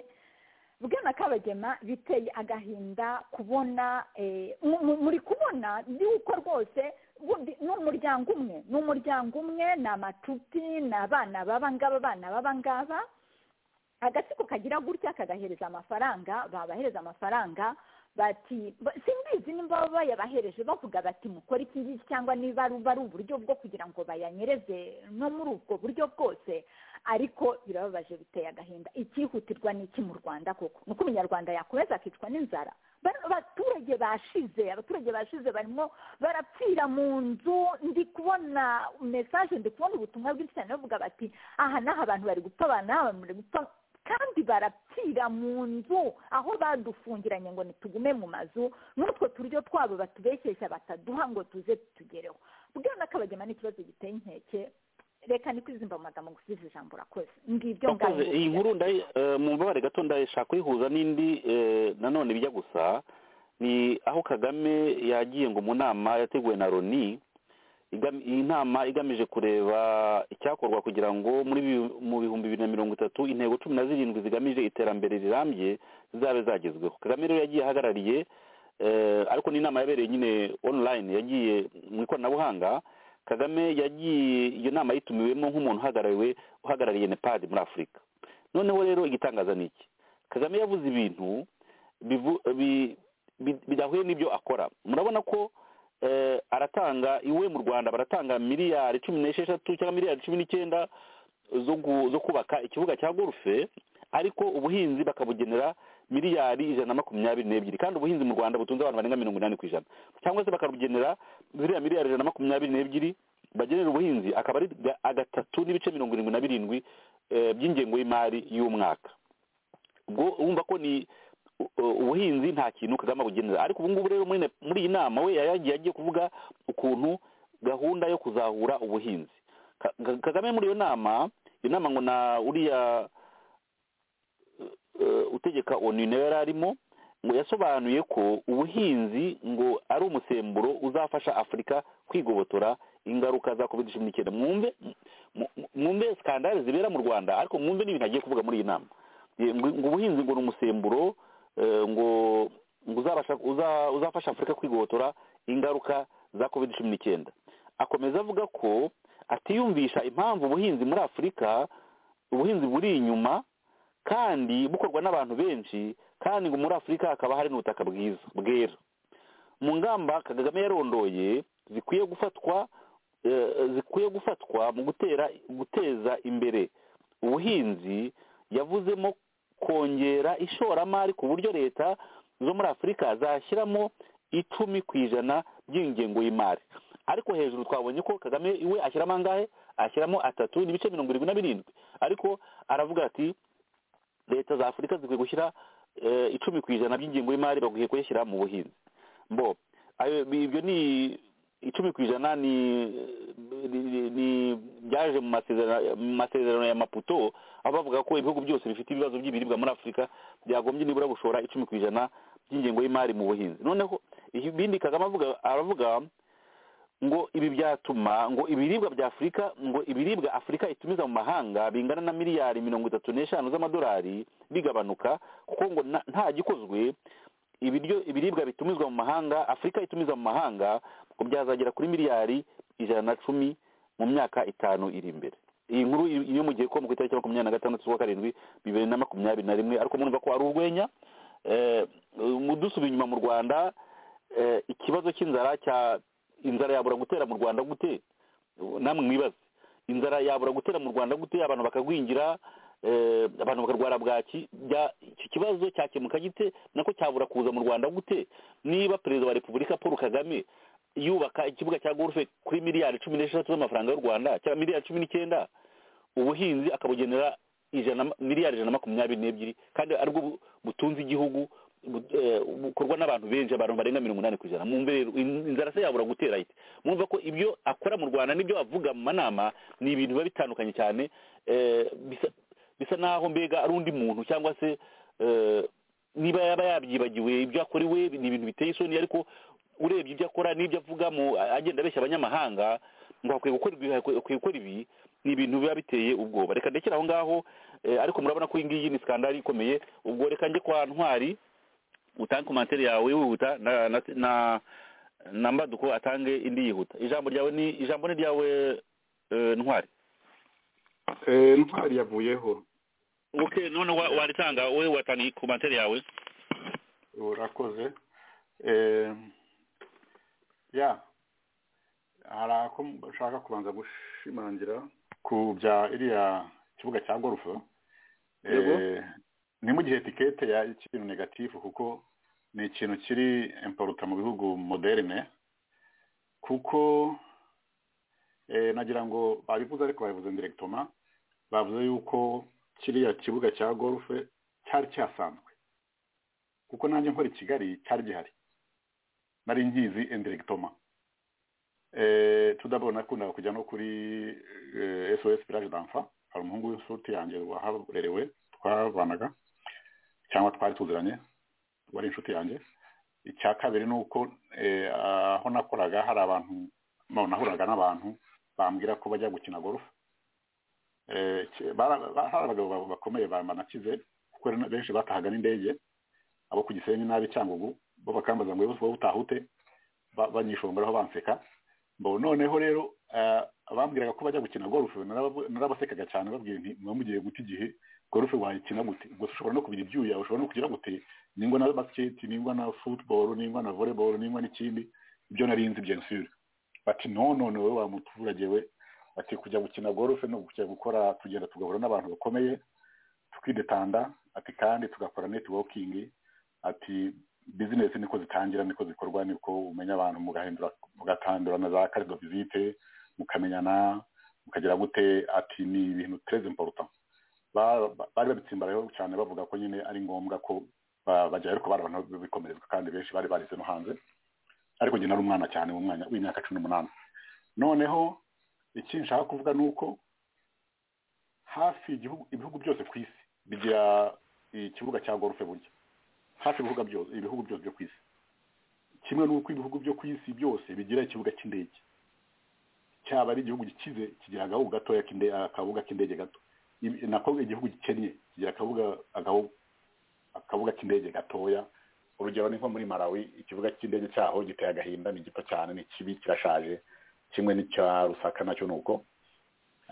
Speaker 4: bwana kabagema biteye agahinda kubona eh, mu- mu- muri kubona yuko rwose bundi ni umuryango umwe ni umuryango umwe ni amacuti ni abana baba ngaba abana baba ngaba agatsiko kagira gutya kagahereza amafaranga babahereza amafaranga bati ba- simbizi nimba baba bayabahereje bavuga bati mukore iki ngiki cyangwa niba ari ari uburyo bwo kugira ngo bayanyereze no muri ubwo buryo bwose ariko birababaje biteye agahinda icyihutirwa ni iki mu rwanda koko ni uko umunyarwanda yakomeza akicwa n'inzara Bano abaturage bashize abaturage bashize barimo barapfira mu nzu ndi kubona mesaje ndi kubona ubutumwa bwinshi cyane bavuga bati aha n'aha abantu bari gupfa abantu n'aha abantu bari gupfa kandi barapfira mu nzu aho badufungiranye ngo ntitugume mu mazu n'utwo turyo twabo batubeshyeshya bataduha ngo tuze tugereho bwana kabagema ni ikibazo giteye inkeke reka ni kwizimba mu magambo gusubiza ijambo urakoze ngibyo
Speaker 5: Wakoze, iyi nkuru ndayi- eh, mu mbabare gato ndashaka kuyihuza n'indi eh, nanone bijya gusa ni aho kagame yagiye ngo mu nama yateguwe na loni igam- iyi nama igamije kureba icyakorwa kugira ngo muri bi- mu bihumbi bibiri na mirongo itatu intego cumi na zirindwi zigamije iterambere rirambye zizabe zagezweho kagame rero yagiye ahagarariye eh, ariko ni inama yabereye nyine online yagiye mu ikoranabuhanga kagame yagiye iyo nama yitumiwemo nk'umuntu uhagarariwe uhagarariye nepad muri afurika noneho rero igitangaza ni iki kagame yavuze ibintu bivu- bi- bi- bidahuye n'ibyo akora murabona ko eh, aratanga iwe mu rwanda baratanga miliyari cumi n'esheshatu cyangwa miliyari cumi n'icyenda zo gu- zo kubaka ikibuga cya golfe ariko ubuhinzi bakabugenera miliyari ijana na makumyabiri n'ebyiri kandi ubuhinzi mu rwanda butunze abantu barenga mirongo inani ku ijana cyangwa se bakabugenera ziriya miliyari ijana na makumyabiri n'ebyiri bagenera ubuhinzi akaba ari ga- agatatu n'ibice mirongo irindwi na birindwi eh, by'ingengo y'imari y'umwaka ubwo wumva ko ni u- u- ubuhinzi nta kintu kagame abugenera ariko ubu ngubu rero muri ne- muri iyi nama we yagiye agiye kuvuga ukuntu gahunda yo kuzahura ubuhinzi Ka- Ka- kagame muri iyo nama iyo nama ngo na uriya eh, utegeka onu nawe yari arimo ngo yasobanuye ko ubuhinzi ngo ari umusemburo uzafasha afurika kwigobotora ingaruka za covid cumi n'icyenda mwumve mu- mu- mwumve skandale zibera mu rwanda ariko mwumve n'ibintu agiye kuvuga muri iyi nama Eh, ngo ngo ubuhinzi ngo ni umusemburo eh, ngo ngo uzabasha uza- uzafasha afurika kwigobotora ingaruka za covid cumi n'icyenda akomeza avuga ko atiyumvisha impamvu ubuhinzi muri afurika ubuhinzi buri inyuma kandi bukorwa n'abantu benshi kandi ngo muri afurika hakaba hari n'ubutaka bwiza bwera mu ngamba kagame yarondoye zikwiye gufatwa eh, zikwiye gufatwa mu gutera guteza imbere ubuhinzi yavuzemo kongera ishoramari ku buryo leta zo muri afurika zashyiramo icumi ku ijana by'ingengo y'imari ariko hejuru twabonye ko kagame iwe ashyiramo angahe ashyiramo atatu n'ibice mirongo irindwi na birindwi ariko aravuga ati leta za afurika zikwiye gushyira eh, icumi ku ijana by'ingengo y'imari bakwiye kuyishyira mu buhinzi mbo ayo- bi- ibyo ni icumi ku ijana ni ni- ni- ni- byaje mu masezerano- mu masezerano ya maputo aho bavuga ko ibihugu byose bifite ibibazo by'ibiribwa muri afurika byagombye nibura gushora icumi ku ijana by'ingengo y'imari mu buhinzi noneho ibindi kagame avuga- aravuga ngo ibi byatuma ngo ibiribwa bya afurika ngo ibiribwa afurika itumiza mu mahanga bingana na miliyari mirongo itatu n'eshanu z'amadolari bigabanuka kuko ngo na- nta gikozwe ibiryo ibiribwa bitumizwa mu mahanga afurika itumiza mu mahanga ngo byazagera kuri miliyari ijana na cumi mu myaka itanu iri imbere iyi nkuru i- iyo mugiye ko ku itariki makumyabiri na gatandatu z'ukwa karindwi bibiri na makumyabiri na rimwe ariko murumva ko ari urwenya Eh, mu- dusubiye inyuma mu rwanda eh, ikibazo cy'inzara cya inzara yabura gutera mu rwanda gute namwe mwibaze inzara yabura gutera mu rwanda gute abantu bakagwingira eh, abantu bakarwara bwaki bya- iki kibazo cyakemuka gite nako cyabura kuza mu rwanda gute niba perezida wa repubulika paul kagame yubaka ikibuga cya golfe kuri miliyari cumi n'eshatu z'amafaranga y'u rwanda cyangwa miliyari cumi n'icyenda ubuhinzi akabugenera ijana miliyari ijana na makumyabiri n'ebyiri kandi aribwo bu- butunze igihugu eh, bukorwa n'abantu benshi abantu barenga mirongo inani ku ijana mwumve rero in- inzara se yabura gutera ite mwumva ko ibyo akora mu rwanda n'ibyo avuga mu manama ni ibintu biba bitandukanye cyane eh, bisa- bisa n'aho mbega ari undi muntu cyangwa se eh, niba yaba yabyibagiwe ibyo akorewe ni ibintu biteye isoni ariko urebye ibyo akora n'ibyo avuga mu agenda abeshya abanyamahanga ngo hakwiye gukora ibi hakwiye gukora ibi ni ibintu biba biteye ubwoba reka ndekere aho ngaho eh, ariko murabona ko iyi ngiyi ni sikandari ikomeye ubwo reka njye kwa ntwari utange komantere yawe wihuta na na na na mbaduko atange indi yihuta ijambo ryawe ni ijambo ni ryawe eh, ntwari
Speaker 7: Eh, ntwari yavuyeho
Speaker 5: okay none wa- waritanga wowe watanga komantere yawe
Speaker 7: urakoze Eh, ya hari ako ushaka kubanza gushimangira ku bya iriya kibuga cya gorufe Eh,
Speaker 5: Yego.
Speaker 7: ni mu gihe tikete ya ikintu negatifu kuko ni ikintu kiri imporuta mu bihugu moderne kuko eh, nagira ngo babivuze ariko babivuze ndiregitoma bavuze yuko kiriya kibuga cya gorufe cyari cyasanzwe kuko nanjye nkora i kigali cyari gihari nari ngizi indiregitoma tudabona nakundaga kujya no kuri eh, sos village d'enfa hari umuhungu w'inshuti yanjye waharerewe twabanaga cyangwa twari tuziranye wari inshuti yanjye icya kabiri ni uko eh, aho nakoraga hari abantu no, nahuraga n'abantu bambwira ko bajya gukina golf Eh, ki- bara- ba- hari abagabo ba- bakomeye ba- banakize kuko hari na- benshi batahaga n'indege abo ku gisenyi n'abi cyangugu bo bakambaza ngo wowe utahute banyishongeraho banseka mbo noneho rero eh, bambwiraga ko bajya gukina golf narab- narabasekaga cyane babwira nti muba mugiye guta igihe golf wayikina gute ngo ushobora no kubira ibyuya ushobora no kugira gute ningwa na basket ningwa na football ningwa na volleyball ningwa n'ikindi ibyo nari nzi bien sûr bati no no no wowe wa muturage we bati kujya gukina golf no kujya gukora tugenda tugahura n'abantu bakomeye tukidetanda ati kandi tugakora networking ati bizinesi niko zitangira niko zikorwa niko umenya abantu mugahindura mugatandurana za carte de visite mukamenyana mukagira gute ati ni ibintu très important Ba- ba- bari babitsimbaraho cyane bavuga ko nyine ari ngombwa ko ba- bajyayo ariko bari abantu bikomerezwa kandi benshi bari barize no hanze ariko njye nari umwana cyane umwanya w'imyaka cumi n'umunani noneho iki nshaka kuvuga ni uko hafi igihugu- ibihugu byose ku isi bigira ikibuga cya gorufe burya hafi ibihugu byose ibihugu byose byo ku isi kimwe n'uko ibihugu byo ku isi byose bigira ikibuga cy'indege cyaba ari igihugu gikize kigira agahugu gatoya k'inde- akabuga k'indege gato Ibi- nako igihugu gikennye kigira akabuga agahu- akabuga k'indege gatoya urugero ni nko muri malawi ikibuga cy'indege cyaho giteye agahinda ni gito cyane ni kibi kirashaje kimwe n'icya rusaka nacyo ni uko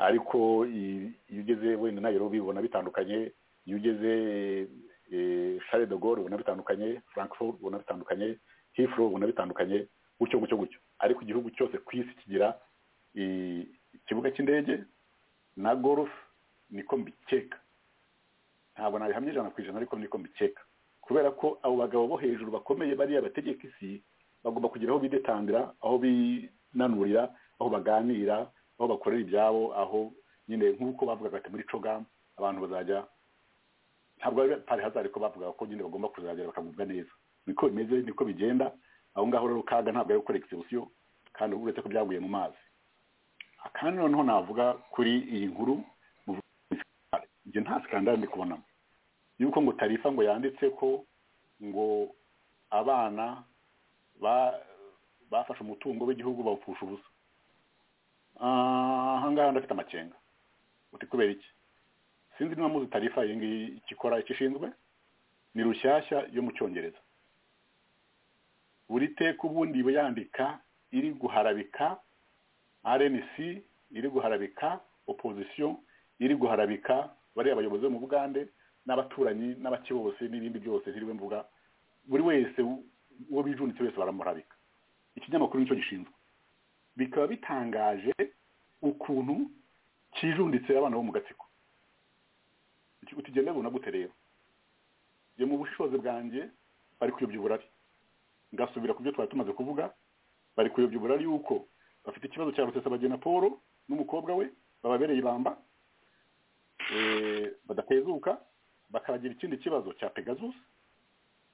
Speaker 7: ariko i- iyo ugeze wenda nairobi ubona bitandukanye iyo ugeze eh, Charles de Gaulle ubona bitandukanye Frankfurt ubona bitandukanye Heathrow ubona bitandukanye gutyo gutyo gutyo ariko igihugu cyose ku isi kigira i- ikibuga cy'indege na golf niko mbikeka ntabwo nabihamya ijana ku ijana ariko niko mbikeka kubera ko abo bagabo bo hejuru bakomeye bariya bategeka isi bagomba kugira aho bidetandira aho binanurira aho baganira aho bakorera ibyabo aho nyine nk'uko bavugaga ati muri cogam abantu bazajya ntabwo ari pari hazari ko bavugaga ko nyine bagomba kuzagera bakagubwa neza niko bimeze niko bigenda aho ngaho rero kaga ntabwo ari gukora egisebusiyo kandi uretse ko byaguye mu mazi kandi noneho navuga kuri iyi nkuru ibyo nta sikandari ndi kubonamo yuko ngo tarifa ngo yanditse ko ngo abana ba- bafashe umutungo w'igihugu bawupfusha ubusa aha ngaha ndafite amakenga uti kubera iki sinzi niba muzi tarifa iyi ngiyi icyo ikora icyo ishinzwe ni rushyashya yo mu cyongereza buri teka ubundi iba yandika iri guharabika rnc iri guharabika opposition iri guharabika bariya bayobozi bo mu bugande n'abaturanyi n'abaki bose n'ibindi byose ntiriwe mvuga buri wese uwo bijunitse wese baramuharabika ikinyamakuru nicyo gishinzwe bikaba bitangaje ukuntu kijunditse abana bo mu gatsiko Uti- utigenda bibona gute rero njye mu bushobozi bwanjye bari kuyobya uburari ngasubira ku byo twari tumaze kuvuga bari kuyobya uburari yuko bafite ikibazo cya rusesabagina paul n'umukobwa we bababereye ibamba eh, badatezuka bakagira ikindi kibazo cya pegasus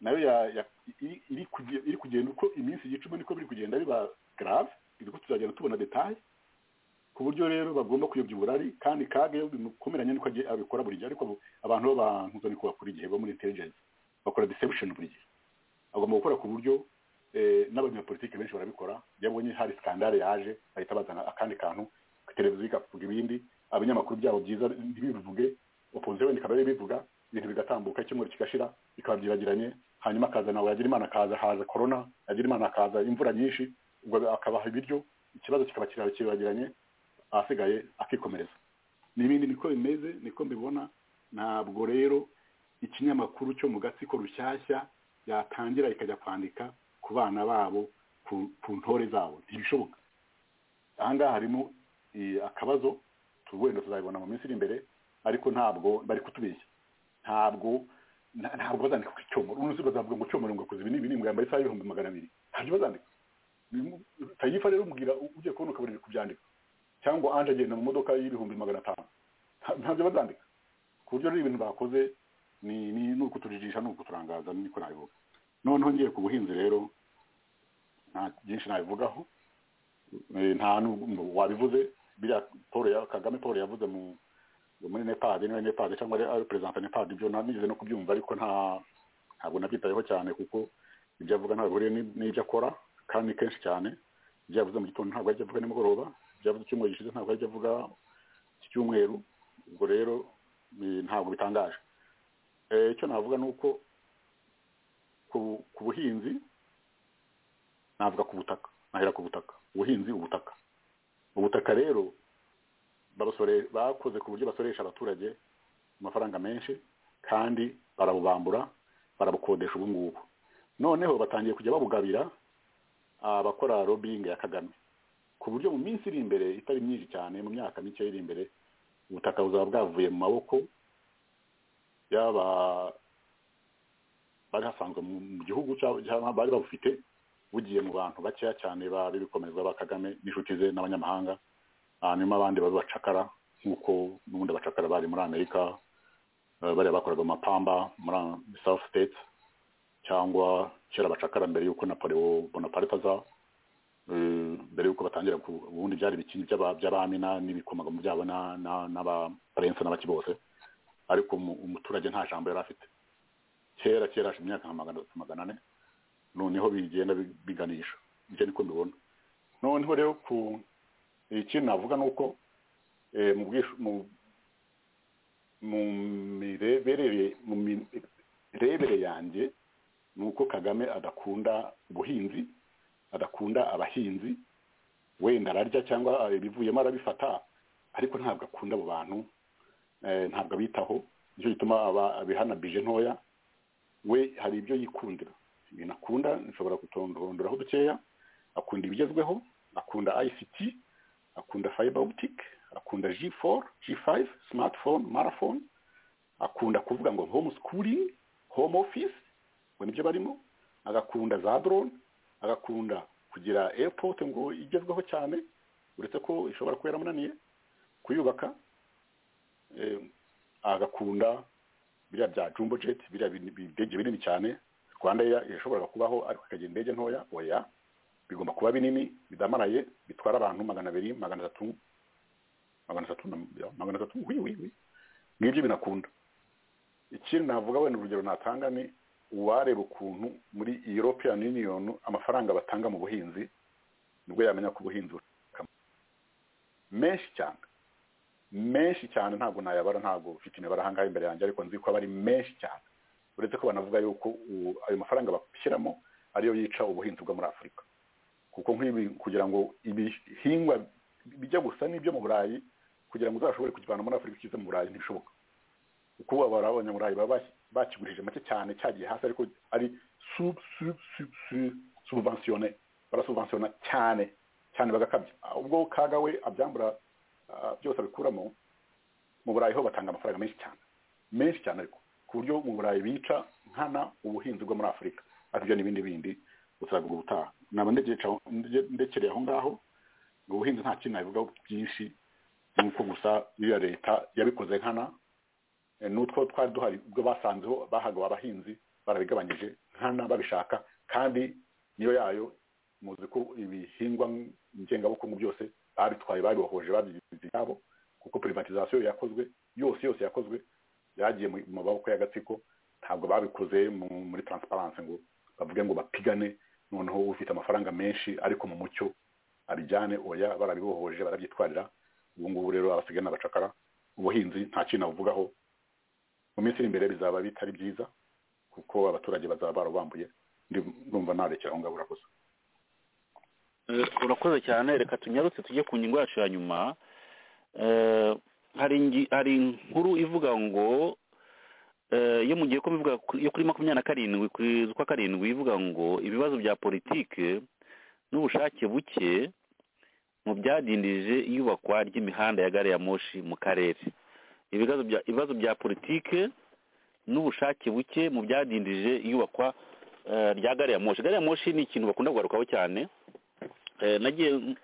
Speaker 7: nayo ya- ya- iri- iri kuge- iri kugenda uko iminsi igicuma niko biri kugenda biba garave ko tuzagenda tubona detaye ku buryo rero bagomba kuyobya uburari kandi kage bimukomeranye nuko agiye abikora buri gihe ariko abo- abantu b'abantu ni kubakora igihe bo muri intelligence bakora deception buri gihe agomba gukora ku buryo eh, n'abanyapolitike benshi barabikora iyo abonye hari skandale yaje bahita bazana akandi kantu televiziyo ikavuga ibindi abanyamakuru byabo byiza ntibivuge opposition wenda ikaba bivuga ibintu bigatambuka icyumweru kigashira bikabyiragiranye hanyuma akaza nawe yagira imana akaza haza corona yagira imana akaza imvura nyinshi ubwo akabaha ibiryo ikibazo kikaba kiragiranye ahasigaye akikomereza n'ibindi niko bimeze niko mbibona ntabwo rero ikinyamakuru cyo mu gatsiko rushyashya yatangira ikajya kwandika ku bana babo ku, ku ntore zabo ntibishoboka ahangaha harimo eh, akabazo tu- wenda tuzabibona mu minsi iri imbere ariko ntabwo bari kutubeshya ntabwo nta- ntabwo bazandika ku cyomoro uno bazavuga ngo cyomoro ngo akoze ibi n'ibi ngo yambaye isaha y'ibihumbi magana abiri ntabyo bazandika tayifa rero umbwira ugiye kubona ukabura kubyandika cyangwa anje agenda mu modoka y'ibihumbi magana atanu nta- ntabyo bazandika ku buryo rero ibintu bakoze ni ni ni ukutujijisha ni ukuturangaza niko nabivuga noneho ngiye ku buhinzi rero nta byinshi nabivugaho Eh, nta n'u- wabivuze biriya paul ya- kagame paul yavuze mu muri nepad niba ari nepad cyangwa ari- ari perezida nepad ibyo nanigeze no kubyumva ariko nta ntabwo nabyitayeho cyane kuko ibyo avuga ntabwo bihuriye ni- n'ibyo akora kandi ni kenshi cyane ibyo yavuze mu gitondo ntabwo yajya avuga nimugoroba ibyo yavuze icyumweru gishize ntabwo yajya avuga iki cyumweru ubwo rero eh, ntabwo bitangaje Eh, icyo navuga ni uko ku ku buhinzi navuga ku butaka nahera ku butaka ubuhinzi ubutaka ubutaka rero barusore- bakoze ku buryo basoresha abaturage amafaranga menshi kandi barabubambura barabukodesha ubu ngubu noneho batangiye kujya babugabira abakora lobbying ya kagame ku buryo mu minsi iri imbere itari myinshi cyane mu myaka mike iri imbere ubutaka buzaba bwavuye mu maboko y'aba bari hasanzwe mu mu gihugu cyangwa cyangwa bari babufite bugiye mu bantu bakeya cyane ba b'ibikomezwa ba Kagame n'inshuti ze n'abanyamahanga hanyuma abandi babe bacakara nk'uko n'ubundi abacakara bari muri amerika eh, bariya bakoraga mu mapamba muri south states cyangwa kera abacakara mbere y'uko napoleon bonaparte aza eh, mbere y'uko batangira ku- ubundi byari ibikingi by'aba- by'abami na- n'ibikomagamo byabo na- na- n'abaparense n'abaki bose ariko umu- umuturage nta jambo yari afite kera kera hashize imyaka nka magana atatu magana ane noneho bigenda bi- biganisha ibyo niko mbibona noneho rero ku ikindi navuga ni uko eh, mu bwishu- mu- mu mireberere- mu mirebere yanjye ni uko kagame adakunda ubuhinzi adakunda abahinzi wenda ararya cyangwa ibivuyemo arabifata ariko ntabwo akunda abo bantu eh, ntabwo abitaho nicyo gituma aba- abihana bije ntoya we hari ibyo yikundira ibintu akunda nshobora kutondorondoraho dukeya akunda ibigezweho akunda ICT akunda fiber optic akunda G4 G5 smartphone marathon akunda kuvuga ngo home schooling home office ngo nibyo barimo agakunda za drone agakunda kugira airport ngo igezweho cyane uretse ko ishobora kuba yaramunaniye kuyubaka eh, agakunda biriya bya jumbo jet biriya bin- bidege binini cyane rwanda Air yashoboraga kubaho ariko ikagira indege ntoya oya bigomba kuba binini bidamaraye bitwara abantu magana abiri magana atatu magana atatu na- magana atatu wi wi wi ngibyo binakunda ikindi navuga wenda urugero natanga ni uwareba ukuntu muri European Union amafaranga batanga mu buhinzi nibwo yamenya ko ubuhinzi bushaka menshi cyane menshi cyane ntabwo nayabara ntabwo mfite imibare ahangaha imbere yanjye ariko nzi ko aba ari menshi cyane uretse ko banavuga yuko u- ayo mafaranga bashyiramo ariyo yica ubuhinzi bwo muri afurika kuko nk'ibi kugira ngo ibihingwa bijya gusa n'ibyo mu burayi kugira ngo uzashobore kukivana muri afurika ukize mu burayi ntibishoboka kuko ubu abara- abanyaburayi baba bas- bakigurije make cyane cyagiye hasi ariko ari sub sub sub sub subventione barasubventiona cyane cyane bagakabya ubwo kaga we abyambura ah, byose abikuramo mu burayi ho batanga amafaranga menshi cyane menshi cyane ariko ku buryo mu burayi bica nkana ubuhinzi bwo muri afurika ariko ibyo n'ibindi bindi uzavuga ubutaha naba ndegereje- nde- ndekereye aho ngaho ubuhinzi nta kintu nabivugaho byinshi ni uko gusa biriya leta yabikoze nkana Eh, n'utwo twari duhari ubwo basanzeho bahaga abahinzi barabigabanyije nkana babishaka kandi niyo yayo muzi ko ibihingwa ngengabukungu byose babitwaye babibohoje babyigize ibyabo kuko privatizasiyo yakozwe yose yose yakozwe yagiye mu maboko y'agatsiko ntabwo babikoze mu- muri transparency ngo bavuge ngo bapigane noneho ufite amafaranga menshi ariko mu mucyo abijyane oya barabibohoje barabyitwarira ubu ngubu rero abasigaye n'abacakara ubuhinzi nta kintu nabuvugaho mu minsi iri imbere bizaba bitari byiza kuko abaturage bazaba barabambuye ndumva narekera aho ngabura gusa
Speaker 5: Eh, urakoze cyane reka tunyarutse tujye ku ngingo yacu ya nyuma Eh, hari ingi- hari inkuru ivuga ngo eh, yo mu gihe ko bivuga ku- yo kuri makumyabiri na karindwi kuri z'ukwa karindwi ivuga ngo ibibazo bya politike n'ubushake buke mu byadindije iyubakwa ry'imihanda ya gare ya moshi mu karere ibibazo bya ibibazo bya politike n'ubushake buke mu byadindije iyubakwa eh, rya gare ya moshi gare ya moshi ni ikintu bakunda kugarukaho cyane Eh, nagiye nk-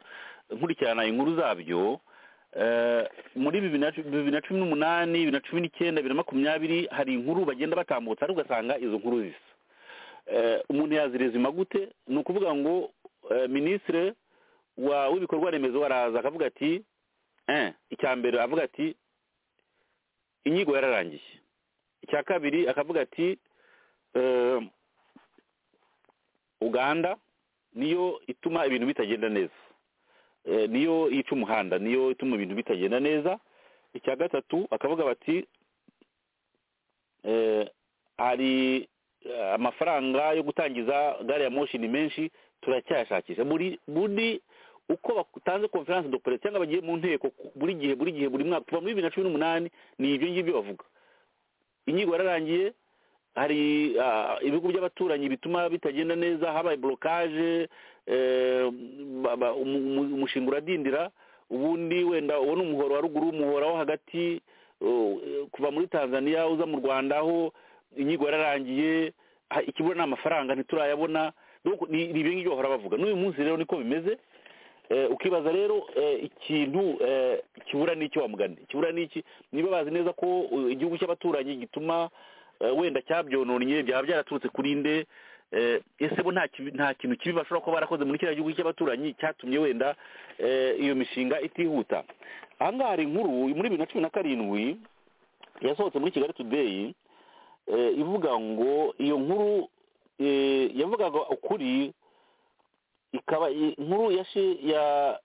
Speaker 5: nkurikirana inkuru zabyo eh, muri bibiri na cu- bibiri na cumi n'umunani bibiri na cumi n'icyenda bibiri na makumyabiri hari inkuru bagenda batambutsa ariko ugasanga izo nkuru zisa Eh, umuntu yazirezima gute ni ukuvuga ngo eh, minisitiri wa w'ibikorwa remezo araza akavuga ati eh, icya mbere avuga ati inyigo yararangiye icya kabiri akavuga ati eh, uganda niyo ituma ibintu bitagenda neza Eh, niyo yica umuhanda niyo ituma ibintu bitagenda neza icya gatatu akavuga bati eh, hari eh, amafaranga yo gutangiza gare ya moshi ni menshi turacyayashakisha buri buri uko batanze conference de presse cyangwa bagiye mu nteko ku- buri gihe buri gihe buri mwaka kuva muri bibiri na cumi n'umunani ni ibyo ngibyo bavuga inyigo yararangiye hari ah, ibigo by'abaturanyi bituma bitagenda neza habaye blokaje umushinga uradindira ubundi wenda ubona umuhoro wa ruguru umuhoro wo hagati eh, kuva muri tanzania uza mu rwanda aho inyigo yararangiye ha- ikibura ni amafaranga ntiturayabona Donc ni ni ibyo ngibyo bahora bavuga n'uyu munsi rero niko bimeze Eh, ukibaza rero eh, ikintu eh, kibura n'icyo wamugani kibura n'iki niba bazi neza ko eh, igihugu cy'abaturanyi gituma eh, wenda cyabyononnye byaba byaraturutse kuri nde eh, ese bo nta kibi- nta kintu kibi bashobora kuba barakoze muri kiriya gihugu cy'abaturanyi cyatumye wenda eh, iyo mishinga itihuta aha ngaha hari inkuru muri bibiri na cumi na karindwi yasohotse muri kigali today eh, ivuga ngo iyo nkuru eh, yavugaga ukuri ikaba i- inkuru ya shi- ya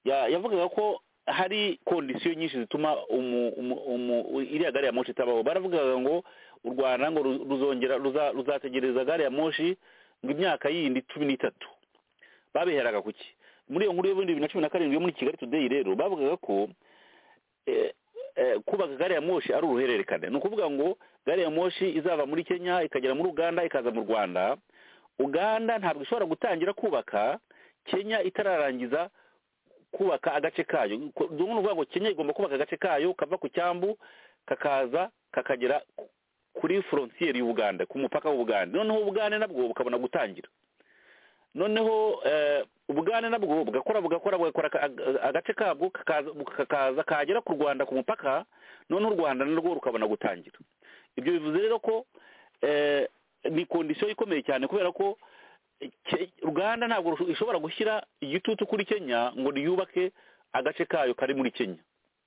Speaker 5: ya- yavugaga ko hari kondisiyo nyinshi zituma umu- umu- umu- iriya gari ya moshi itabaho baravugaga ngo u rwanda ngo ru- ruzongera ruza- ruzategereza gari ya moshi ngo imyaka yindi cumi n'itatu babiheraga ku ki muri iyo nkuru y'ibihumbi bibiri na cumi na karindwi yo muri kigali today rero bavugaga ko eh, eh, kubaka gari ya moshi ari uruhererekane ni ukuvuga ngo gari ya moshi izava muri kenya ikagera muri uganda ikaza mu rwanda uganda ntabwo ishobora gutangira kubaka kenya itararangiza kubaka agace kayo Ko- ni ukuvuga ngo kenya igomba kubaka agace kayo kava ku cyambu kakaza kakagera ku- kuri frontier y'ubuganda ku mupaka w'ubuganda noneho ubugande nabwo bukabona gutangira noneho eh, ubugande nabwo bugakora bugakora bugakora aka- aga- agace kabwo kakaza kakaza kagera ku rwanda ku mupaka noneho u rwanda narwo rukabona gutangira ibyo bivuze rero ko eh, ni kondisiyo ikomeye cyane kubera ko Ke- uganda ntabwo rusho- ishobora gushyira igitutu kuri kenya ngo riyubake agace kayo kari muri kenya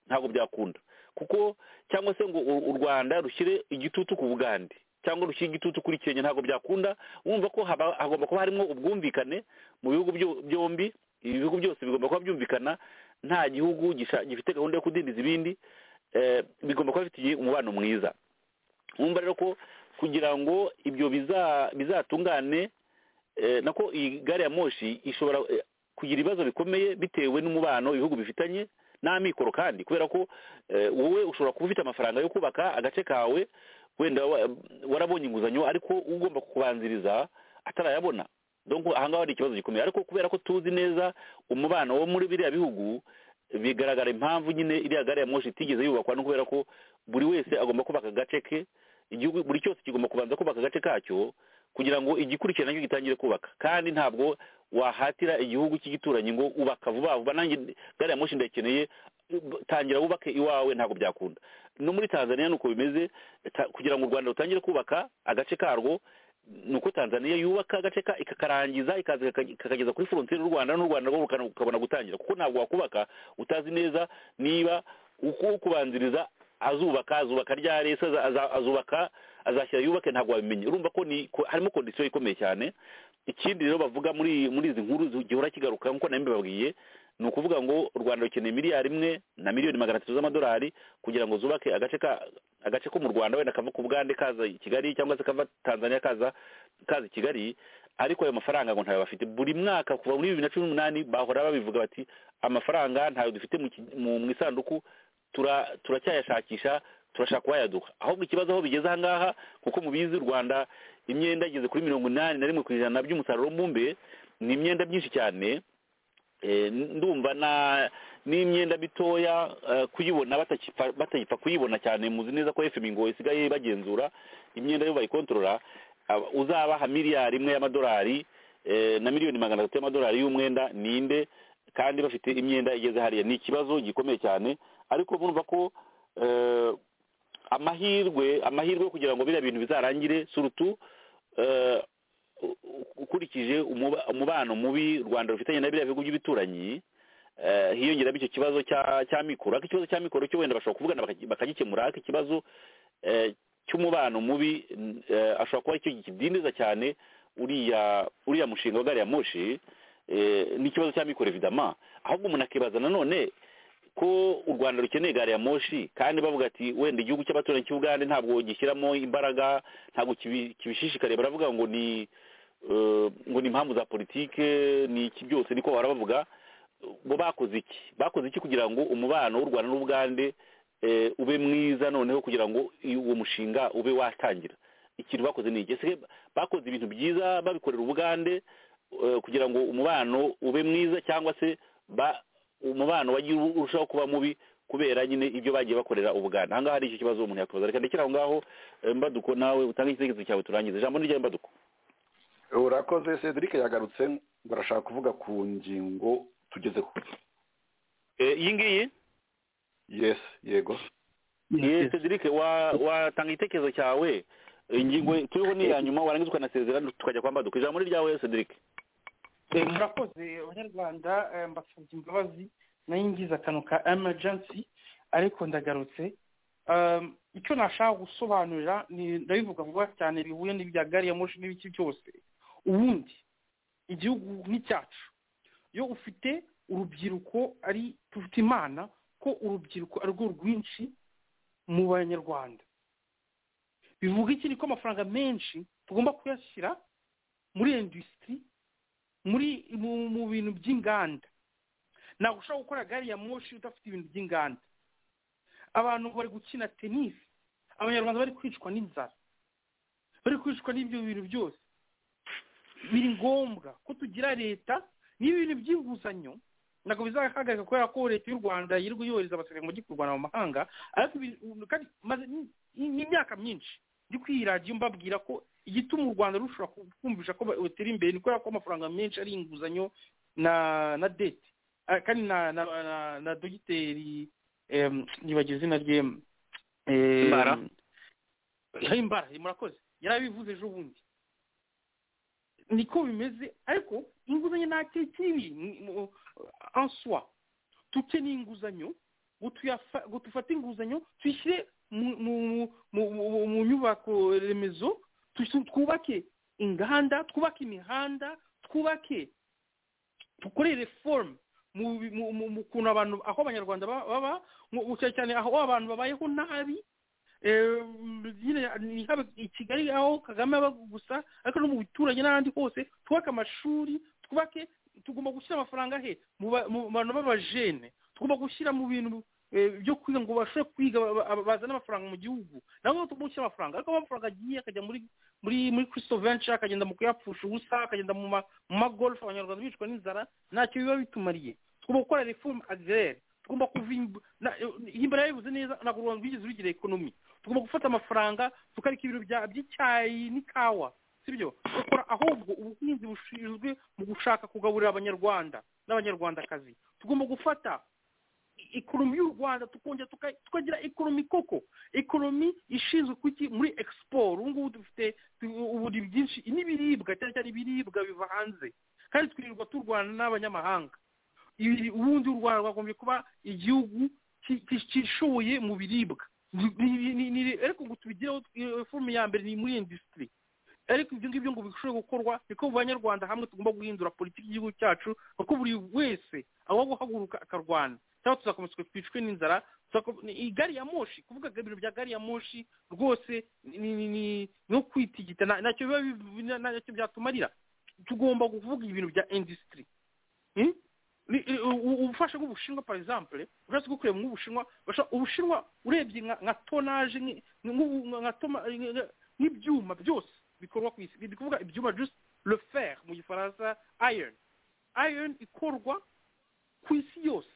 Speaker 5: ntabwo byakunda kuko cyangwa se ngo u u rwanda rushyire igitutu ku bugande cyangwa rushyire igitutu kuri kenya ntabwo byakunda wumva ko haba- hagomba kuba harimo ubwumvikane mu bihugu byo- byombi ibi bihugu byose bigomba kuba byumvikana nta gihugu gisha- gifite gahunda yo kudindiza ibindi eh, bigomba kuba bifitiye umubano mwiza wumva rero ko kugira ngo ibyo biza- bizatungane eh, nako iyi gari ya moshi ishobora eh, kugira ibibazo bikomeye bitewe n'umubano ibihugu bifitanye n'amikoro kandi kubera ko eh, wowe ushobora kuba ufite amafaranga yo kubaka agace kawe wenda wa- warabonye inguzanyo ariko ugomba kubanziriza atarayabona donc ahangaha hari ikibazo gikomeye ariko kubera ko tuzi neza umubano wo muri biriya bihugu bigaragara impamvu nyine iriya gari ya moshi itigeze yubakwa no kubera ko buri wese agomba kubaka agace ke igihugu buri cyose kigomba kubanza kubaka agace kacyo kugira ngo igikurikira nacyo gitangire kubaka kandi ntabwo wahatira igihugu cy'igituranyi ngo ubaka vuba vuba nanjye gari ya moshi ndayikeneye tangira wubake iwawe ntabwo byakunda no muri tanzania nuko bimeze Ta- kugira ngo u rwanda rutangire kubaka agace karwo nuko tanzania yubaka agace ka ikakarangiza ikaza ikaka- ikakageza kuri frontiere y'u rwanda n'u rwanda rwo rukana- rukabona gutangira kuko ntabwo wakubaka utazi neza niba uko kubanziriza azubaka azubaka ryari se aza- aza- azubaka azashyira yubake ntabwo wabimenye urumva ko ni ko- harimo kondisiyo ikomeye cyane ikindi rero bavuga muri muri izi nkuru zi- gihora kigaruka nk'uko nari mbibabwiye ni ukuvuga ngo u rwanda rukeneye miliyari imwe na miliyoni magana atatu z'amadolari kugira ngo zubake agace ka agace ko mu rwanda wenda kava ku bugande kaza i kigali cyangwa se kava tanzania kaza kaza i kigali ariko ayo mafaranga ngo ntayo bafite buri mwaka kuva muri bibiri na cumi n'umunani bahora babivuga bati amafaranga ntayo dufite mu ki- mu mu isanduku tura turacyayashakisha turashaka uwayaduha ahubwo ikibazo aho bigeze ahangaha kuko mubizi u rwanda imyenda igeze kuri mirongo inani na rimwe ku ijana by'umusaruro mbumbe ni imyenda myinshi cyane Eh, ndumva na n'imyenda mitoya eh, kuyibona batakipfa- batayipfa kuyibona cyane muzi neza ko fm ngo isigaye bagenzura imyenda yo bayikontorora aba- uzabaha miliyari imwe y'amadolari eh, na miliyoni magana atatu y'amadolari y'umwenda ninde kandi bafite imyenda igeze hariya ni ikibazo gikomeye cyane ariko murumva ko eh, amahirwe amahirwe yo kugira ngo biriya bintu bizarangire surutu eh, u- u- ukurikije umuba- umubano mubi u rwanda rufitanye na biriya bihugu by'ibituranyi eh, hiyongeraho icyo kibazo cya cya mikoro ariko ikibazo cya mikoro cyo wenda bashobora kuvugana bakagi- bakagikemura ariko ikibazo eh, cy'umubano mubi n- eh, ashobora kuba icyo kidindiza cyane uriya uriya mushinga wa gari ya moshi eh, n'ikibazo cya mikoro evidama ahubwo umuntu akibaza nanone ko u rwanda rukeneye gari ya moshi kandi bavuga ati wenda igihugu cy'abaturanyi cy'ubugande ntabwo gishyiramo imbaraga ntabwo kibi- kibishishikariye baravuga ngo ni eh, ngo ni impamvu za politike ni iki byose niko bahora bavuga bo bakoze iki bakoze iki kugira ngo umubano w'u rwanda n'ubugande eh, ube mwiza noneho kugira ngo i- uwo mushinga ube watangira ikintu bakoze ni iki Ese bakoze ibintu byiza babikorera ubugande eh, kugira ngo umubano ube mwiza cyangwa se ba umubano wagiye ur- urushaho kuba mubi kubera nyine ibyo bagiye bakorera ubugande ahangaha hari icyo kibazo umuntu yakoza reka ndekere aho ngaho eh, mbaduko nawe utange igitekerezo cyawe turangize ijambo ni ryawe mbaduko
Speaker 7: urakoze cedric yagarutse barashaka kuvuga ku ngingo tugezeho
Speaker 5: Eh, iyi ngiyi
Speaker 7: yes yego
Speaker 5: ye cedric wa- watanga igitekerezo cyawe ingingo turiho ni iya nyuma warangiza ukanasezera tukajya kwa mbaduka ijambo ni ryawe cedric
Speaker 6: Eh, murakoze abanyarwanda eh, mbasabye imbabazi nayo ngize akantu ka emergency ariko ndagarutse Um, icyo nashaka gusobanurira ni ndabivuga vuba cyane bihuye n'ibya gari ya moshi n'ibiki byose ubundi igihugu nk'icyacu iyo ufite urubyiruko ari tufite imana ko urubyiruko ari rwo rwinshi mu banyarwanda bivuga iki ni ko amafaranga menshi tugomba kuyashyira muri industry muri mu mu bintu by'inganda ntabwo ushobora gukora gari ya moshi udafite ibintu by'inganda abantu bari gukina tenisi abanyarwanda bari kwicwa n'inzara bari kwicwa n'ibyo bintu byose biri ngombwa ko tugira leta n'ibintu by'inguzanyo ntabwo bizahagarika kubera ko leta y'u rwanda yirirwa yohereza abasirikare mu gihugu cy'u rwanda mu mahanga ariko ibi- kandi maze ni- ni- n'imyaka myinshi ndi kwiradiyo mbabwira ko igituma u rwanda rushobora kumvisha ko rutera imbere ni kubera ko amafaranga menshi ari inguzanyo na na dete Ah, kandi na na na, na dogiteri em, nibagiwe izina rye em, em,
Speaker 5: Imbara.
Speaker 6: Eh, imbara eh, murakoze yarabivuze ejo bundi niko bimeze ariko inguzanyo nta kintu kibi ni- mu- en soi dukeneye inguzanyo ngo tuyafa- ngo dufate inguzanyo tuyishyire mu- mu- mu- mu- mu nyubako remezo tushi- twubake inganda twubake imihanda twubake dukore reform mu bi- mu- mu- mu kuntu abantu aho abanyarwanda ba- baba mu- cyane cyane aho abantu babayeho nabi eh, nyine ni haba i kigali aho kagame aba gusa ariko no mu bituranye n'ahandi hose twubake amashuri twubake tugomba gushyira amafaranga he mu ba- mu bantu b'abajene tugomba gushyira mu bintu eh, byo kwiga ngo bashobore kwiga ba- ba- bazane amafaranga mu gihugu nabo tugomba gushyira amafaranga ariko amafaranga agiye akajya muri muri muri crystal venture akagenda mu kuyapfusha ubusa akagenda mu ma mu magolf abanyarwanda bicwa n'inzara ntacyo biba bitumariye tugomba gukora reform agraire tugomba kuva himbara yabivuze neza ntabwo u rwanda rwigeze rugira ekonomi tugomba gufata amafaranga tukareka ibintu bya- by'icyayi n'ikawa sibyo dukora ahubwo ubuhinzi bushinzwe mu gushaka kugaburira abanyarwanda n'abanyarwandakazi tugomba gufata ikoromi y'u rwanda tukongera tuka- tukagira ikoromi koko ikoromi ishinzwe kuki muri egisiporo ubu ngubu dufite tu- ubu ni byinshi n'ibiribwa cyane cyane ibiribwa biva hanze kandi twirirwa turwana n'abanyamahanga ibi- ubundi u rwanda rwagombye kuba igihugu ki- ki- cyishoboye mu biribwa Ni- ni- ni- ni- ariko ngo tubigireho eh, forume ya mbere ni muri indisitiri ariko ibyo ngibyo ngo bishobore gukorwa niko mu banyarwanda hamwe tugomba guhindura politiki y'igihugu cyacu kuko buri wese aho guhaguruka akarwana cyangwa tuzakomeza twicwe n'inzara tuzako- ni- iyi gari ya moshi kuvuga ngo ibintu bya gari ya moshi rwose ni- ni ni- no kwitigita nta- ntacyo biba biv- nta- ntacyo byatumarira tugomba kuvuga ibintu bya indisitiri ubufasha bw'ubushinwa par exemple uretse ko kureba nk'ubushinwa basha- ubushinwa urebye nka nka tonaje nki- nk'ubu- nka toma- nka- nk'ibyuma byose bikorwa ku isi ni ukuvuga ibyuma just le fer mu gifaransa iron iron ikorwa ku isi yose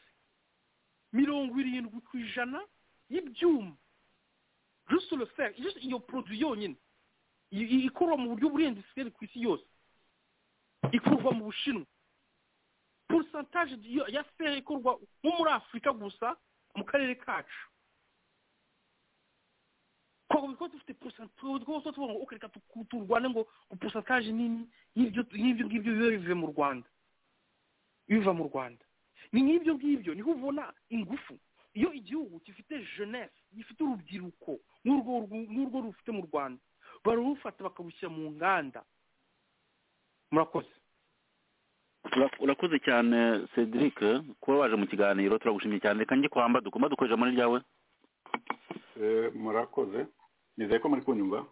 Speaker 6: mirongo irindwi ku ijana y'ibyuma juste le fer just iyo produit yonyine i- i- ikorwa mu buryo burendeseri ku isi yose ikorwa mu bushinwa porosantaje ya feri ikorwa nko muri afurika gusa mu karere kacu kuko kuko dufite porosantaje kuko tuvuga ngo ukareka turwane ngo porosantaje nini y'ibyo y'ibyo ngibyo biba bivuye mu rwanda biva mu rwanda ni nk'ibyo ngibyo niho ubona ingufu iyo igihugu gifite jeunesse gifite urubyiruko nk'urwo ru- nk'urwo rufite mu rwanda barurufata bakarushyira mu nganda murakoze
Speaker 5: Ura- urakoze cyane cedric kuba waje mu kiganiro turagushimye cyane reka njye kwamba dukoma dukoresha muri ryawe
Speaker 7: Eh, murakoze nizeye ko muri kunyumva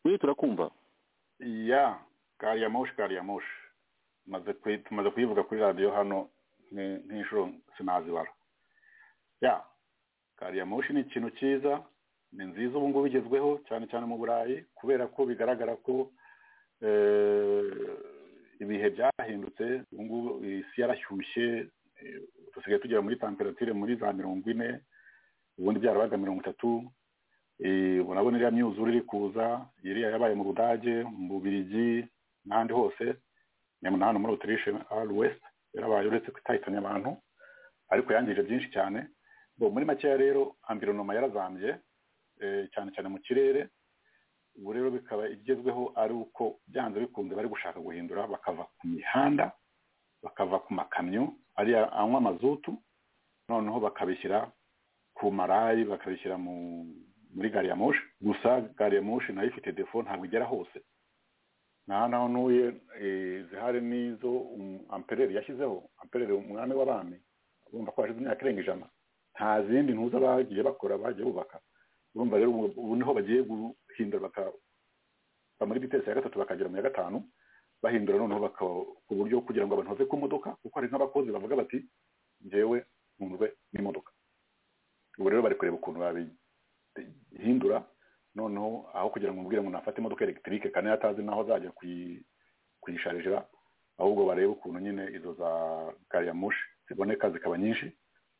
Speaker 5: we turakumva
Speaker 7: ya gari ya moshi gari ya moshi Maze kuyi- tumaze kuyivuga kuri radiyo hano ni- nk'inshuro sinazibara ya gari ya moshi ni ikintu cyiza ni nziza ubu ngubu igezweho cyane cyane mu burayi kubera ko bigaragara ko eh, ibihe byahindutse ubu ngubu isi yarashyushye eh, dusigaye tugera muri temperatire muri za mirongo ine ubundi byarabaga mirongo itatu Eh, urabona iriya myuzure iri kuza iriya yabaye mu budage mu bubirigi n'ahandi hose nyamara na hano muri otirishe ari wesite yarabaye uretse ko itahitanye abantu ariko yangije byinshi cyane bo muri makeya rero ambironoma yarazambye eh, cyane cyane mu kirere ubu rero bikaba igezweho ari uko byanze bikunze bari gushaka guhindura bakava ku mihanda bakava ku makamyo ariya anywa amazutu noneho bakabishyira ku marayi bakabishyira mu muri gari ya moshi gusa gari ya moshi nayo ifite defo ntabwo igera hose nta naho ntuye eh, zihari n'izo um- ampereri yashyizeho ampereri umwami w'abami urumva ko hashize imyaka irenga ijana nta zindi ntuza bagiye bakora bagiye bubaka urumva rero ubu ubu niho bagiye guhindura baka- bava muri bitesi ya gatatu bakagera mu ya gatanu bahindura noneho baka ku buryo kugira ngo abantu bave ku modoka kuko hari nk'abakozi bavuga bati njyewe ntunzwe n'imodoka ubu rero bari kureba ukuntu babihindura noneho aho kugira ngo umubwire ngo nafate imodoka elegitike kandi yari atazi n'aho azajya kuyi- kuyisharijira ahubwo barebe ukuntu nyine izo za gari ya moshi ziboneka zikaba nyinshi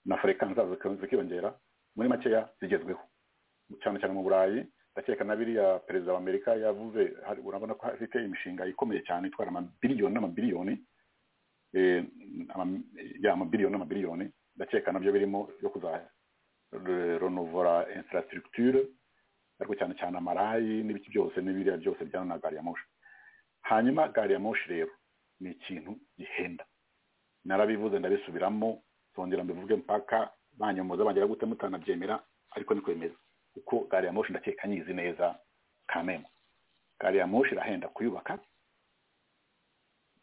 Speaker 7: na furekansi zazo zika- zikiyongera muri makeya zigezweho cyane cyane mu burayi ndakeka na biriya perezida wa amerika yavuze hari- urabona ko afite imishinga ikomeye cyane itwara amabiliyoni n'amabiliyoni eh, ama- ya amabiliyoni n'amabiliyoni ndakeka nabyo birimo yo kuzajya renovora infrastructure ariko cyane cyane amarayi n'ibiki byose n'ibiriya byose bijyana na gari ya moshi hanyuma gari ya moshi rero ni ikintu gihenda narabivuze ndabisubiramo zongera mbivuge mpaka banyomoza bagera gute mutanabyemera ariko ni kwemeza kuko gari ya moshi ndakeka nyizi neza kamena gari ya moshi irahenda kuyubaka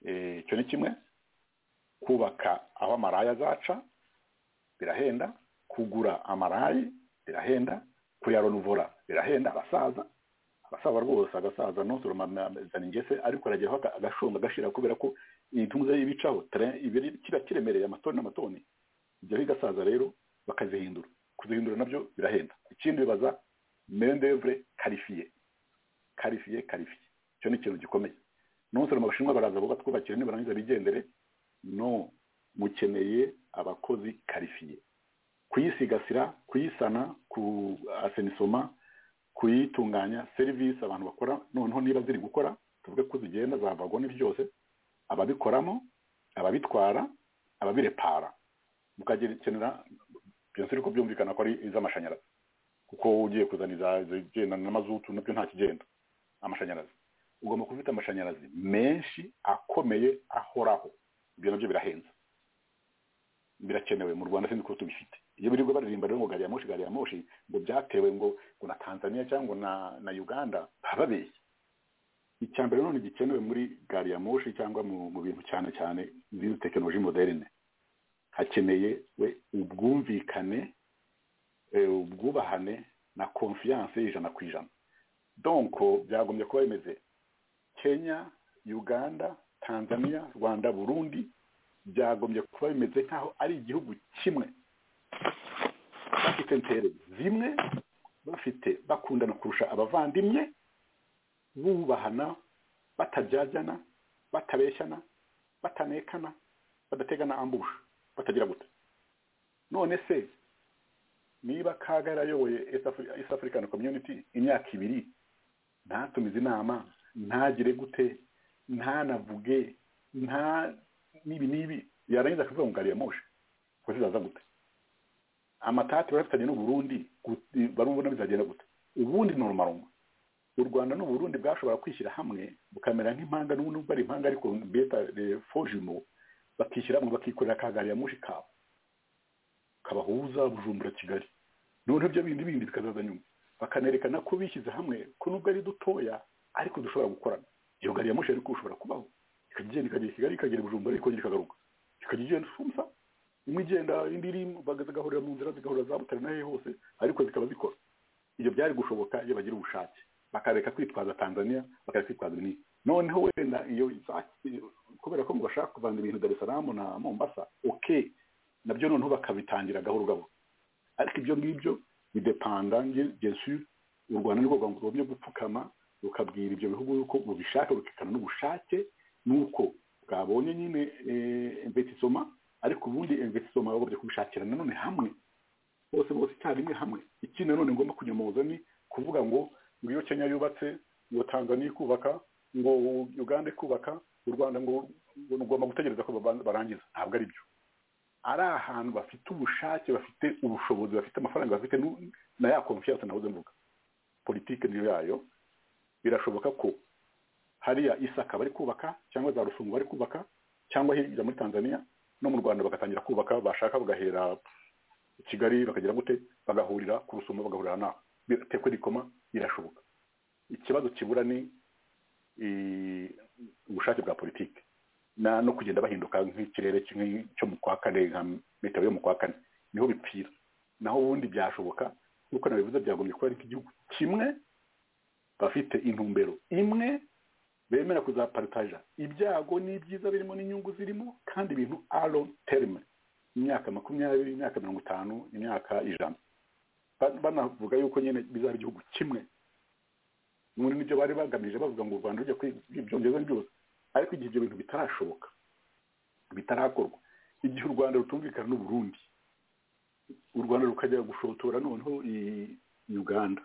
Speaker 7: Eh, icyo ni kimwe kubaka aho amaraya azaca birahenda kugura amarayi birahenda kuyaronuvora birahenda abasaza abasaza rwose agasaza ntusoromazana ingese ariko arageraho aga- agashonga agashira kubera ko intumza y'ibicaho kiba kiremereye amatoni n'amatoni ibyo bigasaza rero bakazihindura kuzihindura nabyo birahenda ikindi bibaza mendevre karifiye karifiye karifiye icyo ni ikintu gikomeye ntusoroma abashinwa baraza bo batwubakira nibarangiza bigendere no mukeneye abakozi karifiye kuyisigasira kuyisana ku asenisoma kuyitunganya serivisi abantu bakora noneho niba ziri gukora tuvuge ko zigenda zavagwa ni byose ababikoramo ababitwara ababirepara mukagenera byose ariko byumvikana ko ari iz'amashanyarazi kuko ugiye kuzana izigendana na mazutu nabyo nta kigenda amashanyarazi ugomba kuba ufite amashanyarazi menshi akomeye ahoraho ibyo nabyo birahenze birakenewe mu rwanda sinzi ko tubifite iyo birirwa baririmba rero ngo gari ya moshi gari ya moshi ngo byatewe ngo ngo na tanzania cyangwa na na uganda baba babeshye icya mbere none gikenewe muri gari ya moshi cyangwa mu bintu cyane cyane zino tekinoloji moderne hakeneye we ubwumvikane ubwubahane na konfiyanse ijana ku ijana donko byagombye kuba bimeze kenya uganda tanzania rwanda burundi byagombye kuba bimeze nk'aho ari igihugu kimwe bafite intere zimwe bafite bakundana kurusha abavandimwe bubahana batabyajyana batabeshyana batanekana badategana ambusha batagira gute none se niba kaga yarayoboye east african community imyaka ibiri ntatumize inama ntagire gute ntanavuge nta n'ibi n'ibi yarangiza akavuga ngo gari ya moshe kuko zizaza gute amatati barafitanye n'uburundi barumva bizagenda gute ubundi ni urumarumwa u rwanda n'uburundi bwashobora kwishyira hamwe bukamera nk'impanga n'ubu ari impanga ariko beta fojumo bakishyira hamwe bakikorera ka gari ya moshi kabo kabahuza bujumbura kigali noneho ibyo bindi bindi bikazaza nyuma bakanerekana ko bishyize hamwe ko nubwo ari dutoya ariko dushobora gukorana iyo gari ya moshi ariko ushobora kubaho ikagenda ikagera kigali ikagera bujumbura ikongera ikagaruka ikajya igenda isumsa imwe igenda indi iri zigahurira mu nzira zigahurira za butare n'ahe hose ariko zikaba zikora ibyo byari gushoboka iyo bagira ubushake bakareka kwitwaza tanzania bakareka kwitwaza ibinini noneho wenda iyo kubera ko bashaka kuvana ibintu dar es salaam na mombasa oke nabyo noneho bakabitangira gahoro gahoro ariko ibyo ngibyo bidepanda ngesu u rwanda nirwo rwagomba gupfukama rukabwira ibyo bihugu yuko rubishaka rukikana n'ubushake nuko bwabonye nyine imvetisoma ariko ubundi imvetisoma bagomba kubishakira nanone hamwe bose bose icyarimwe hamwe iki nanone ngomba kunyomoza ni kuvuga ngo ngo iyo kenya yubatse ngo tanzania ikubaka ngo uganda ikubaka u rwanda ngo rugomba gutegereza ko barangiza ntabwo ari byo ari ahantu bafite ubushake bafite ubushobozi bafite amafaranga bafite na ya konfiyanse nahoze mvuga politike niyo yayo birashoboka ko hariya isaka bari kubaka cyangwa za rusungu bari kubaka cyangwa hirya muri tanzania no mu rwanda bagatangira kubaka bashaka bagahera kigali bakagira gute bagahurira ku rusumo bagahurira naho bitekwe rikoma birashoboka ikibazo kibura ni ubushake bwa politiki no kugenda bahinduka nk'ikirere cyo mu kwa kane nka metero yo mu kwa kane niho bipfira naho ubundi byashoboka nk'uko nabivuze byagombye kuba ari nk'igihugu kimwe bafite intumbero imwe bemera kuzaparitaja ibyago n'ibyiza birimo n'inyungu zirimo kandi ibintu aro terime imyaka makumyabiri imyaka mirongo itanu imyaka ijana banavuga yuko nyine bizaba igihugu kimwe muri nibyo bari bagamije bavuga ngo u rwanda rujya kwibyongeza byose ariko igihe ibyo bintu bitarashoboka bitarakorwa igihe u rwanda rutumvikana n'uburundi u rwanda rukajya gushotora noneho uganda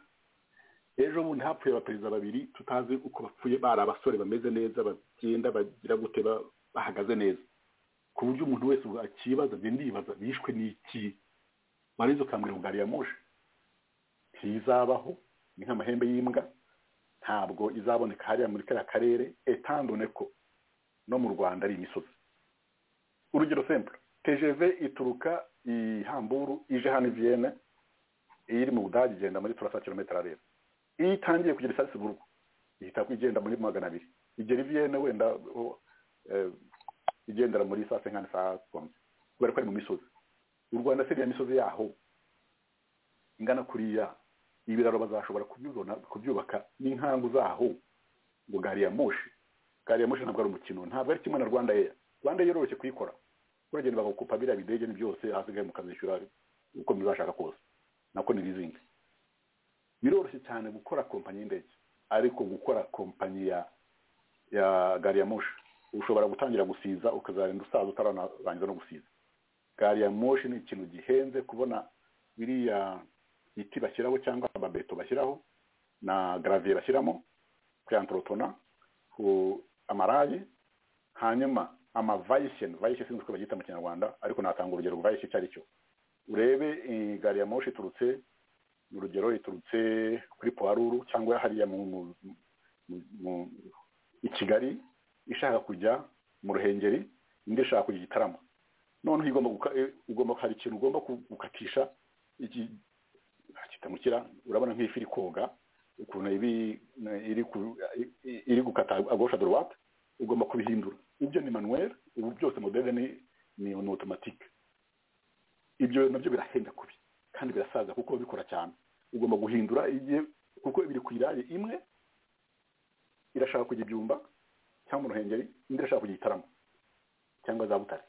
Speaker 7: ejo bundi hapfuye abaperezida babiri tutazi uko bapfuye bari abasore bameze neza bagenda bagira gute bahagaze neza ku buryo umuntu wese akibaza njye ndibaza bishwe n'iki warizo ukambwira ngo gari ya moshe ntizabaho ni nk'amahembe y'imbwa ntabwo izaboneka hariya muri kariya karere etandone ko no mu rwanda ari imisozi urugero sempure tgv ituruka i hamburu ije hano iviyene iri mu budage igenda muri turasa kilometero areba iyo itangiye kugera isasi burwa ihita igenda muri magana abiri igera iviyene wenda igendera muri saa senkani saa kumi kubera ko ari mu misozi u rwanda siriya misozi yaho ingana kuriya ibiraro bazashobora kubyubaka n'inkangu zaho ngo gari ya moshi gari ya moshi ntabwo ari umukino ntabwo ari kimwe na rwanda eya rwanda eya yoroshye kuyikora uragenda bagakupa biriya bidege byose hasigaye mukazishyura uko muzashaka kose nako ni lizingi biroroshye cyane gukora kompanyi y'indege ariko gukora kompanyi ya ya gari ya moshi ushobora gutangira gusiza ukazarinda usaza utararangiza no gusiza gari ya moshi ni ikintu gihenze kubona biriya biti bashyiraho cyangwa amabeto bashyiraho na garaviye bashyiramo kuyantorotona ku amaraye hanyuma amavayiseni vayishe sinzi uko babyita mu kinyarwanda ariko natanga urugero vayishe icyo ari cyo urebe eh, gari ya moshi iturutse urugero iturutse kuri puwaruru cyangwa hariya mu mu- mu- mu- i kigali ishaka kujya mu ruhengeri indi ishaka kujya igitaramo noneho igomba guka- eh, ugomba hari ikintu ugomba ku- gukatisha iki kitamukira urabona nk'ifi iri koga ukuntu ibi iri ku- i- iri gukata agosha dorowate ugomba kubihindura ibyo ni manuweli ubu byose modere ni ni otomatike ibyo nabyo birahenda kubi kandi birasaza kuko bikora cyane ugomba guhindura igihe kuko biri ku irari imwe irashaka kujya ibyumba cyangwa uruhengeri indi irashaka kujya igitaramo cyangwa za butare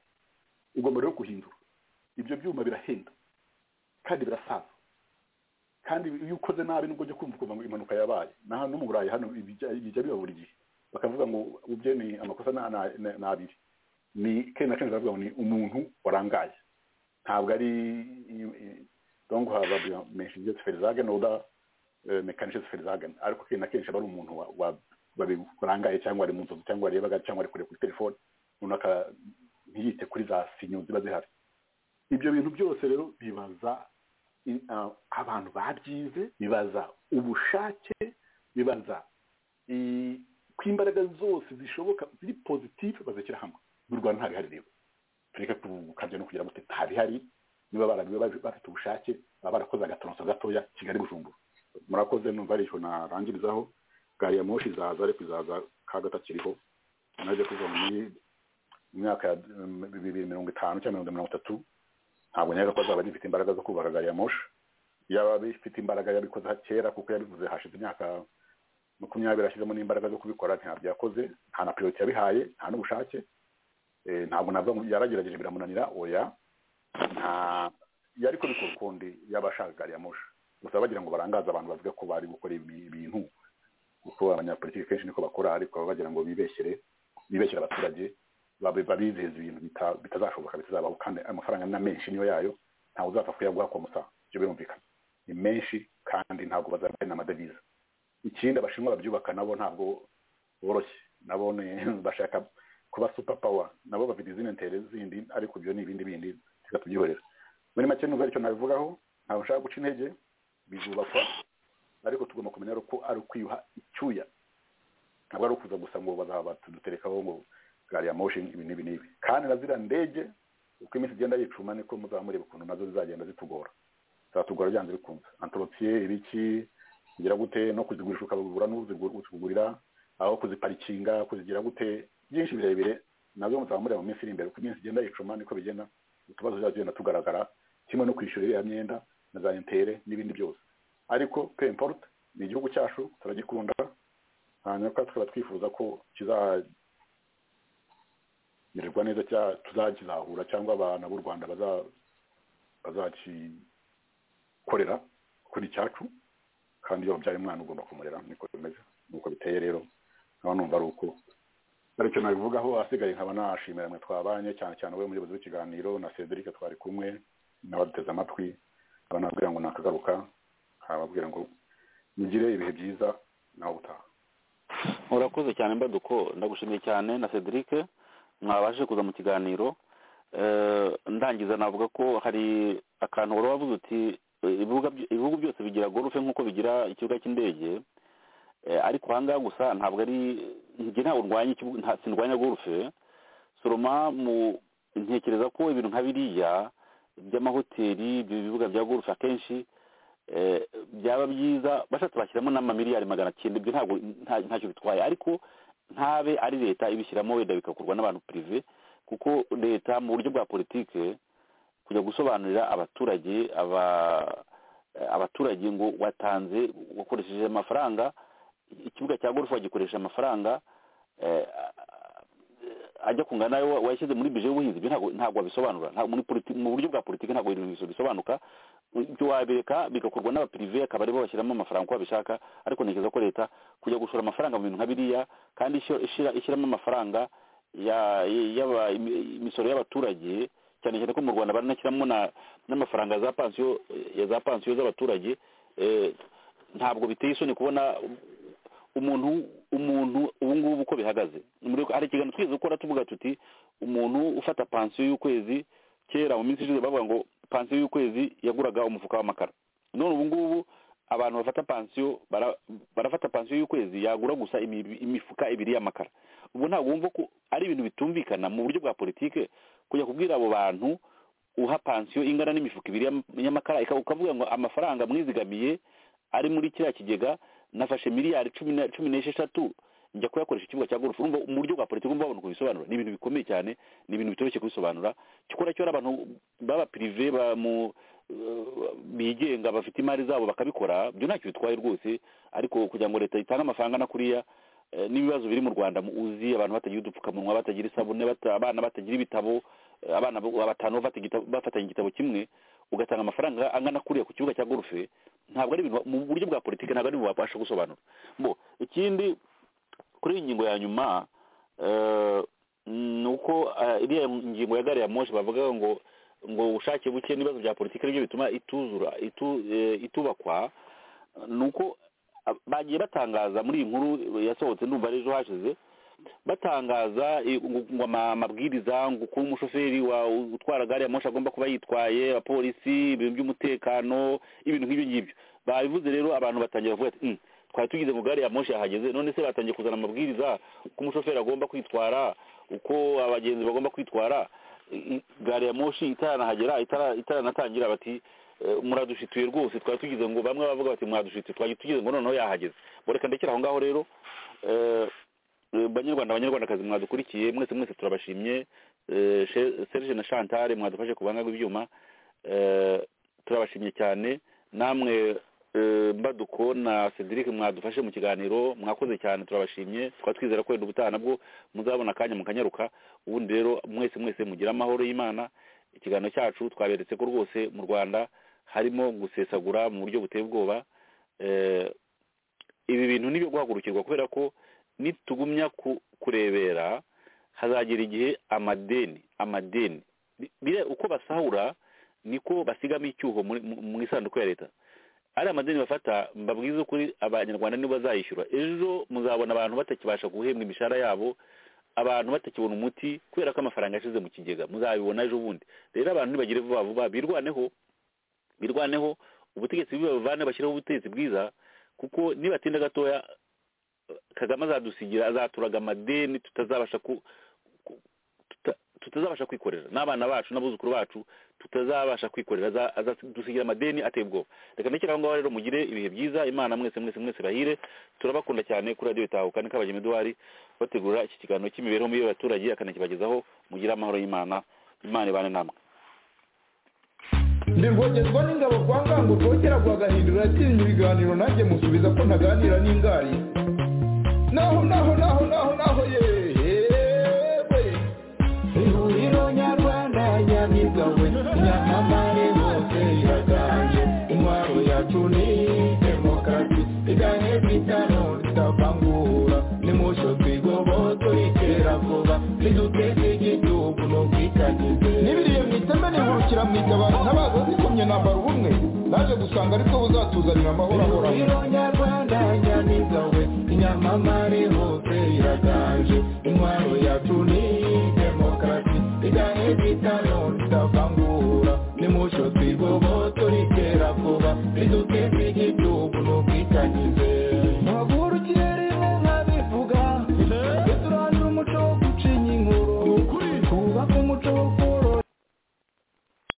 Speaker 7: ugomba rero guhindura ibyo byuma birahenda kandi birasaza kandi iyo ukoze nabi nubwo ujya kumva ukumva ngo impanuka yabaye na hano no mu burayi hano bijya bijya biba buri gihe bakavuga ngo ubye ni amakosa ni- ni- ni ni abiri ni kenshi na kenshi baravuga ngo ni umuntu warangaye ntabwo ari dongo haba menshi ferizage noda mekanishe ferizage ariko kenshi na kenshi aba ari umuntu wa- wa- wabi- warangaye cyangwa ari mu nzozi cyangwa arebaga cyangwa ari kure kuri telefone runaka ntiyite kuri za sinyo ziba zihari ibyo bintu byose rero bibaza i- ah, abantu babyize bibaza ubushake bibaza i- ko imbaraga zose zishoboka ziri positive bazishyira hamwe mu rwanda ntabwo ihari rero tureke gukabya no kugira ngo ntabwo ihari niba barabiwe bafite ubushake baba barakoze agatoronso gatoya kigali bujumbura murakoze numva ari icyo narangirizaho gari ya moshi izaza ariko izaza ka gatakiriho najya kuva muri mu myaka ya mm, bibiri mirongo itanu cyangwa mirongo itatu ntabwo nyaga ko azaba agifite imbaraga zo kubaka gari ya moshi yaba bifite imbaraga yabikoze kera kuko yabivuze hashize imyaka makumyabiri ashyizemo n'imbaraga zo kubikora ntabyo yakoze nta na periyodi yabihaye nta n'ubushake Eh, ntabwo navuga ngo yaragerageje biramunanira oya nta yari kubikora ukundi yaba ashaka gari ya moshi gusa bagira ngo barangaze abantu bavuga ko bari gukora ibi- ibintu kuko abanyapolitiki kenshi niko bakora ariko baba bagira ngo bibeshyere bibeshyere abaturage babe- babizeza ibintu bita- bitazashoboka bitazabaho kandi amafaranga na menshi niyo yayo ntawe uzapfa kuyaguha ku musaha ibyo birumvikana ni menshi kandi ntabwo bazabona amadevize ikindi abashinwa babyubaka nabo ntabwo boroshye nabo ni- bashaka kuba super power nabo bafite izindi ntere zindi ariko ibyo ni ibindi bindi reka tubyihorera muri make nubwo aricyo nabivugaho ntabwo nshaka guca intege bizubakwa ariko tugomba kumenya rero ko ari ukwiyuha icyuya ntabwo ari ukuza gusa ngo bazaba baduterekaho ngo gari ya moshi ibi n'ibi n'ibi kandi na ziriya ndege uko iminsi igenda yicuma niko muzaba mureba ukuntu nazo zizagenda zitugora zatugora byanze bikunze antoropiye ibiki kugira gute no kuzigurisha ukabura n'uzikugurira aho kuziparikinga kuzigira gute byinshi birebire nabyo muzaba mureba mu minsi iri imbere uko iminsi igenda yicuma niko bigenda utubazo tuzajya tugenda tugaragara kimwe no kwishyura iriya myenda na za intere n'ibindi byose ariko pe importe ni igihugu cyacu turagikunda hanyuma kandi tukaba twifuza ko kizamererwa neza cya- tuzakizahura cyangwa abana b'u rwanda baza- bazakikorera kuri cyacu kandi iyo wabyaye umwana ugomba kumurera niko bimeze nuko biteye rero nkaba numva ari uko aricyo nabivugaho ahasigaye nkaba nashimira mwe twabanye cyane cyane we muyobozi w'ikiganiro na cedric twari kumwe n'abaduteze amatwi nkaba nababwira ngo nakagaruka nkababwira ngo mugire ibihe byiza nawe utaha
Speaker 5: urakoze cyane mbaduko ndagushimiye cyane na cedric mwabashije kuza mu kiganiro Eh, ndangiza navuga ko hari akantu wari wavuze uti eh, ibibuga by- ibihugu byose bigira gorufe nk'uko bigira ikibuga cy'indege Eh, ariko aha ngaha gusa ntabwo ari njye ntabwo ndwanya ikibuga nta- sindwanya gorufe soroma mu ntekereza ko ibintu nka biriya by'amahoteli ibyo bibuga bya gorufe akenshi eh, byaba byiza bashatse bashyiramo n'amamiliyari magana cyenda ibyo ntabwo nta- ntacyo bitwaye ariko ntabe ari leta ibishyiramo wenda bigakorwa n'abantu prive kuko leta mu buryo bwa politike kujya gusobanurira abaturage aba eh, abaturage ngo watanze wakoresheje amafaranga ikibuga cya golf wagikoresha amafaranga eh, ajya kungana nayo washyize muri bije y'ubuhinzi ibyo ntabwo ntabwo wabisobanura ntabwo muri politi- mu buryo bwa politiki ntabwo ibintu bisobanuka ibyo wabireka bigakorwa n'abapirive akaba aribo bashyiramo amafaranga uko babishaka ariko ntekereza ko leta kujya gushora amafaranga mu bintu nka biriya kandi ishyira- ishyira- ishyiramo amafaranga ya- y'aba- imi- imisoro y'abaturage cyane cyane ko mu rwanda baranashyiramo na- n'amafaranga za pansiyo ya za pansiyo z'abaturage eh, ntabwo biteye isoni kubona umuntu umuntu ubu ngubu uko bihagaze Muri- hari ikiganiro twigeze gukora tuvuga tuti umuntu ufata pansiyo y'ukwezi kera mu minsi ishize bavuga ngo pansiyo y'ukwezi yaguraga umufuka w'amakara none ubu ngubu abantu bafata pansiyo bara- barafata pansiyo y'ukwezi yagura gusa imi- imifuka ibiri y'amakara ubwo ntabwo wumva ko ari ibintu bitumvikana mu buryo bwa politike kujya kubwira abo bantu uha pansiyo ingana n'imifuka ibiri y'am- y'amakara ika- ukavuga ngo amafaranga mwizigamiye ari muri kiriya kigega nafashe miliyari cumi na- cumi n'esheshatu njya kuyakoresha ikibuga cya golf urumva mu buryo bwa politiki urumva babona kubisobanura ni ibintu bikomeye cyane ni ibintu bitoroshye kubisobanura cyokora cyo hari abantu baba pirive ba mu eh, bigenga bafite imari zabo bakabikora byo ntacyo bitwaye rwose ariko kugira ngo leta itange amafaranga na kuriya eh, n'ibibazo biri mu rwanda mu- uzi abantu batagira udupfukamunwa batagira isabune bata- abana batagira ibitabo eh, abana bo- batanu bafata igitabo- bafatanya igitabo kimwe ugatanga amafaranga angana kuriya ku kibuga cya golfe ntabwo ari ibintu mu buryo bwa politiki ntabwo ari ibintu wabasha gusobanura bo ikindi kuri iyi ngingo ya nyuma eh, ni uko eh, iriya ngingo ya gari ya moshi bavuga ngo ngo ubushake buke n'ibibazo bya politiki nibyo bituma ituzura itu- eh, itubakwa ni uko ah, bagiye batangaza muri iyi nkuru yasohotse ndumva ari ejo hashize batangaza eh, ngo- ngo ama- amabwiriza ngo kuba umushoferi wa utwara gari ya moshi agomba kuba yitwaye abapolisi ibintu by'umutekano ibintu nk'ibyo ngibyo babivuze rero abantu batangira kuvuga ati "Mm, twari tugize ngo gari ya moshi yahageze none se batangiye kuzana amabwiriza uko umushoferi agomba kwitwara uko abagenzi bagomba kwitwara I- gari ya moshi itaranahagera itara- itaranatangira bati "Eh, muradushituye rwose twari tugize ngo bamwe bavuga bati muradushituye twari tugize ngo noneho yahageze Bo reka ndekera aho ngaho rero Eh, eh, banyarwanda banyarwandakazi mwadukurikiye mwese mwese turabashimye Eh, She- serge na chantal mwadufashe ku buhanga bw'ibyuma Eh, turabashimye cyane namwe eh, mbaduko na cedric mwadufashe mu kiganiro mwakoze cyane turabashimye twaba twizera ko wenda ubutaha nabwo muzabona akanya mukanyaruka ubundi rero mwese mwese mugire amahoro y'imana ikiganiro cyacu twaberetse ko rwose mu rwanda harimo gusesagura mu buryo buteye ubwoba Eh, ibi bintu ni ibyo guhagurukirwa kubera ko nitugumya ku- kurebera hazagera igihe amadeni amadeni Bi- bire uko basahura niko basigamo icyuho muri- mu mu isanduku ya leta ari amadeni bafata mbabwiza ukuri abanyarwanda nibo bazayishyura ejo muzabona abantu batakibasha guhembwa imishahara yabo abantu batakibona umuti kubera ko amafaranga yashize mu kigega muzabibona ejo bundi rero abantu ntibagire vuba vuba birwaneho birwaneho ubutegetsi bubi babuvane bashyiraho ubutegetsi bwiza kuko nibatinda gatoya kagame azadusigira azaturaga amadeni tutazabasha ku ku- tuta- tutazabasha kwikorera n'abana bacu n'abuzukuru bacu tutazabasha kwikorera aza- azadusigira amadeni ateye ubwoba reka ndekera aho ngaho rero mugire ibihe byiza imana mwese mwese mwese bahire turabakunda cyane kuri radiyo itahuka ni kabagema eduwari bategura iki kiganiro cy'imibereho mibi y'abaturage akanakibagezaho mugire amahoro y'imana imana ibane namwe
Speaker 3: ndi rwogezwa n'ingabo kwa ngango rwogera rwagahindura yatinya ibiganiro nanjye musubiza ko ntaganira n'ingari naho naho naho naho naho yewe ihuriro nyarwanda nyamibwa we nyamamare bose iraganje intwaro yacu ni demokarasi iganye bitano ritavangura nimusho twigoboto itera vuba riduteze igihugu no kwikanyize n'ibiriye mu iteme nihurukira mu itabara ntabaza zikomye nambara ubumwe naje gusanga aribwo buzatuzanira amahoro ahoraho nyarwanda nyamiga we inyamamare hose iraganje intwaro yacu ni demokarasi igahe bitaro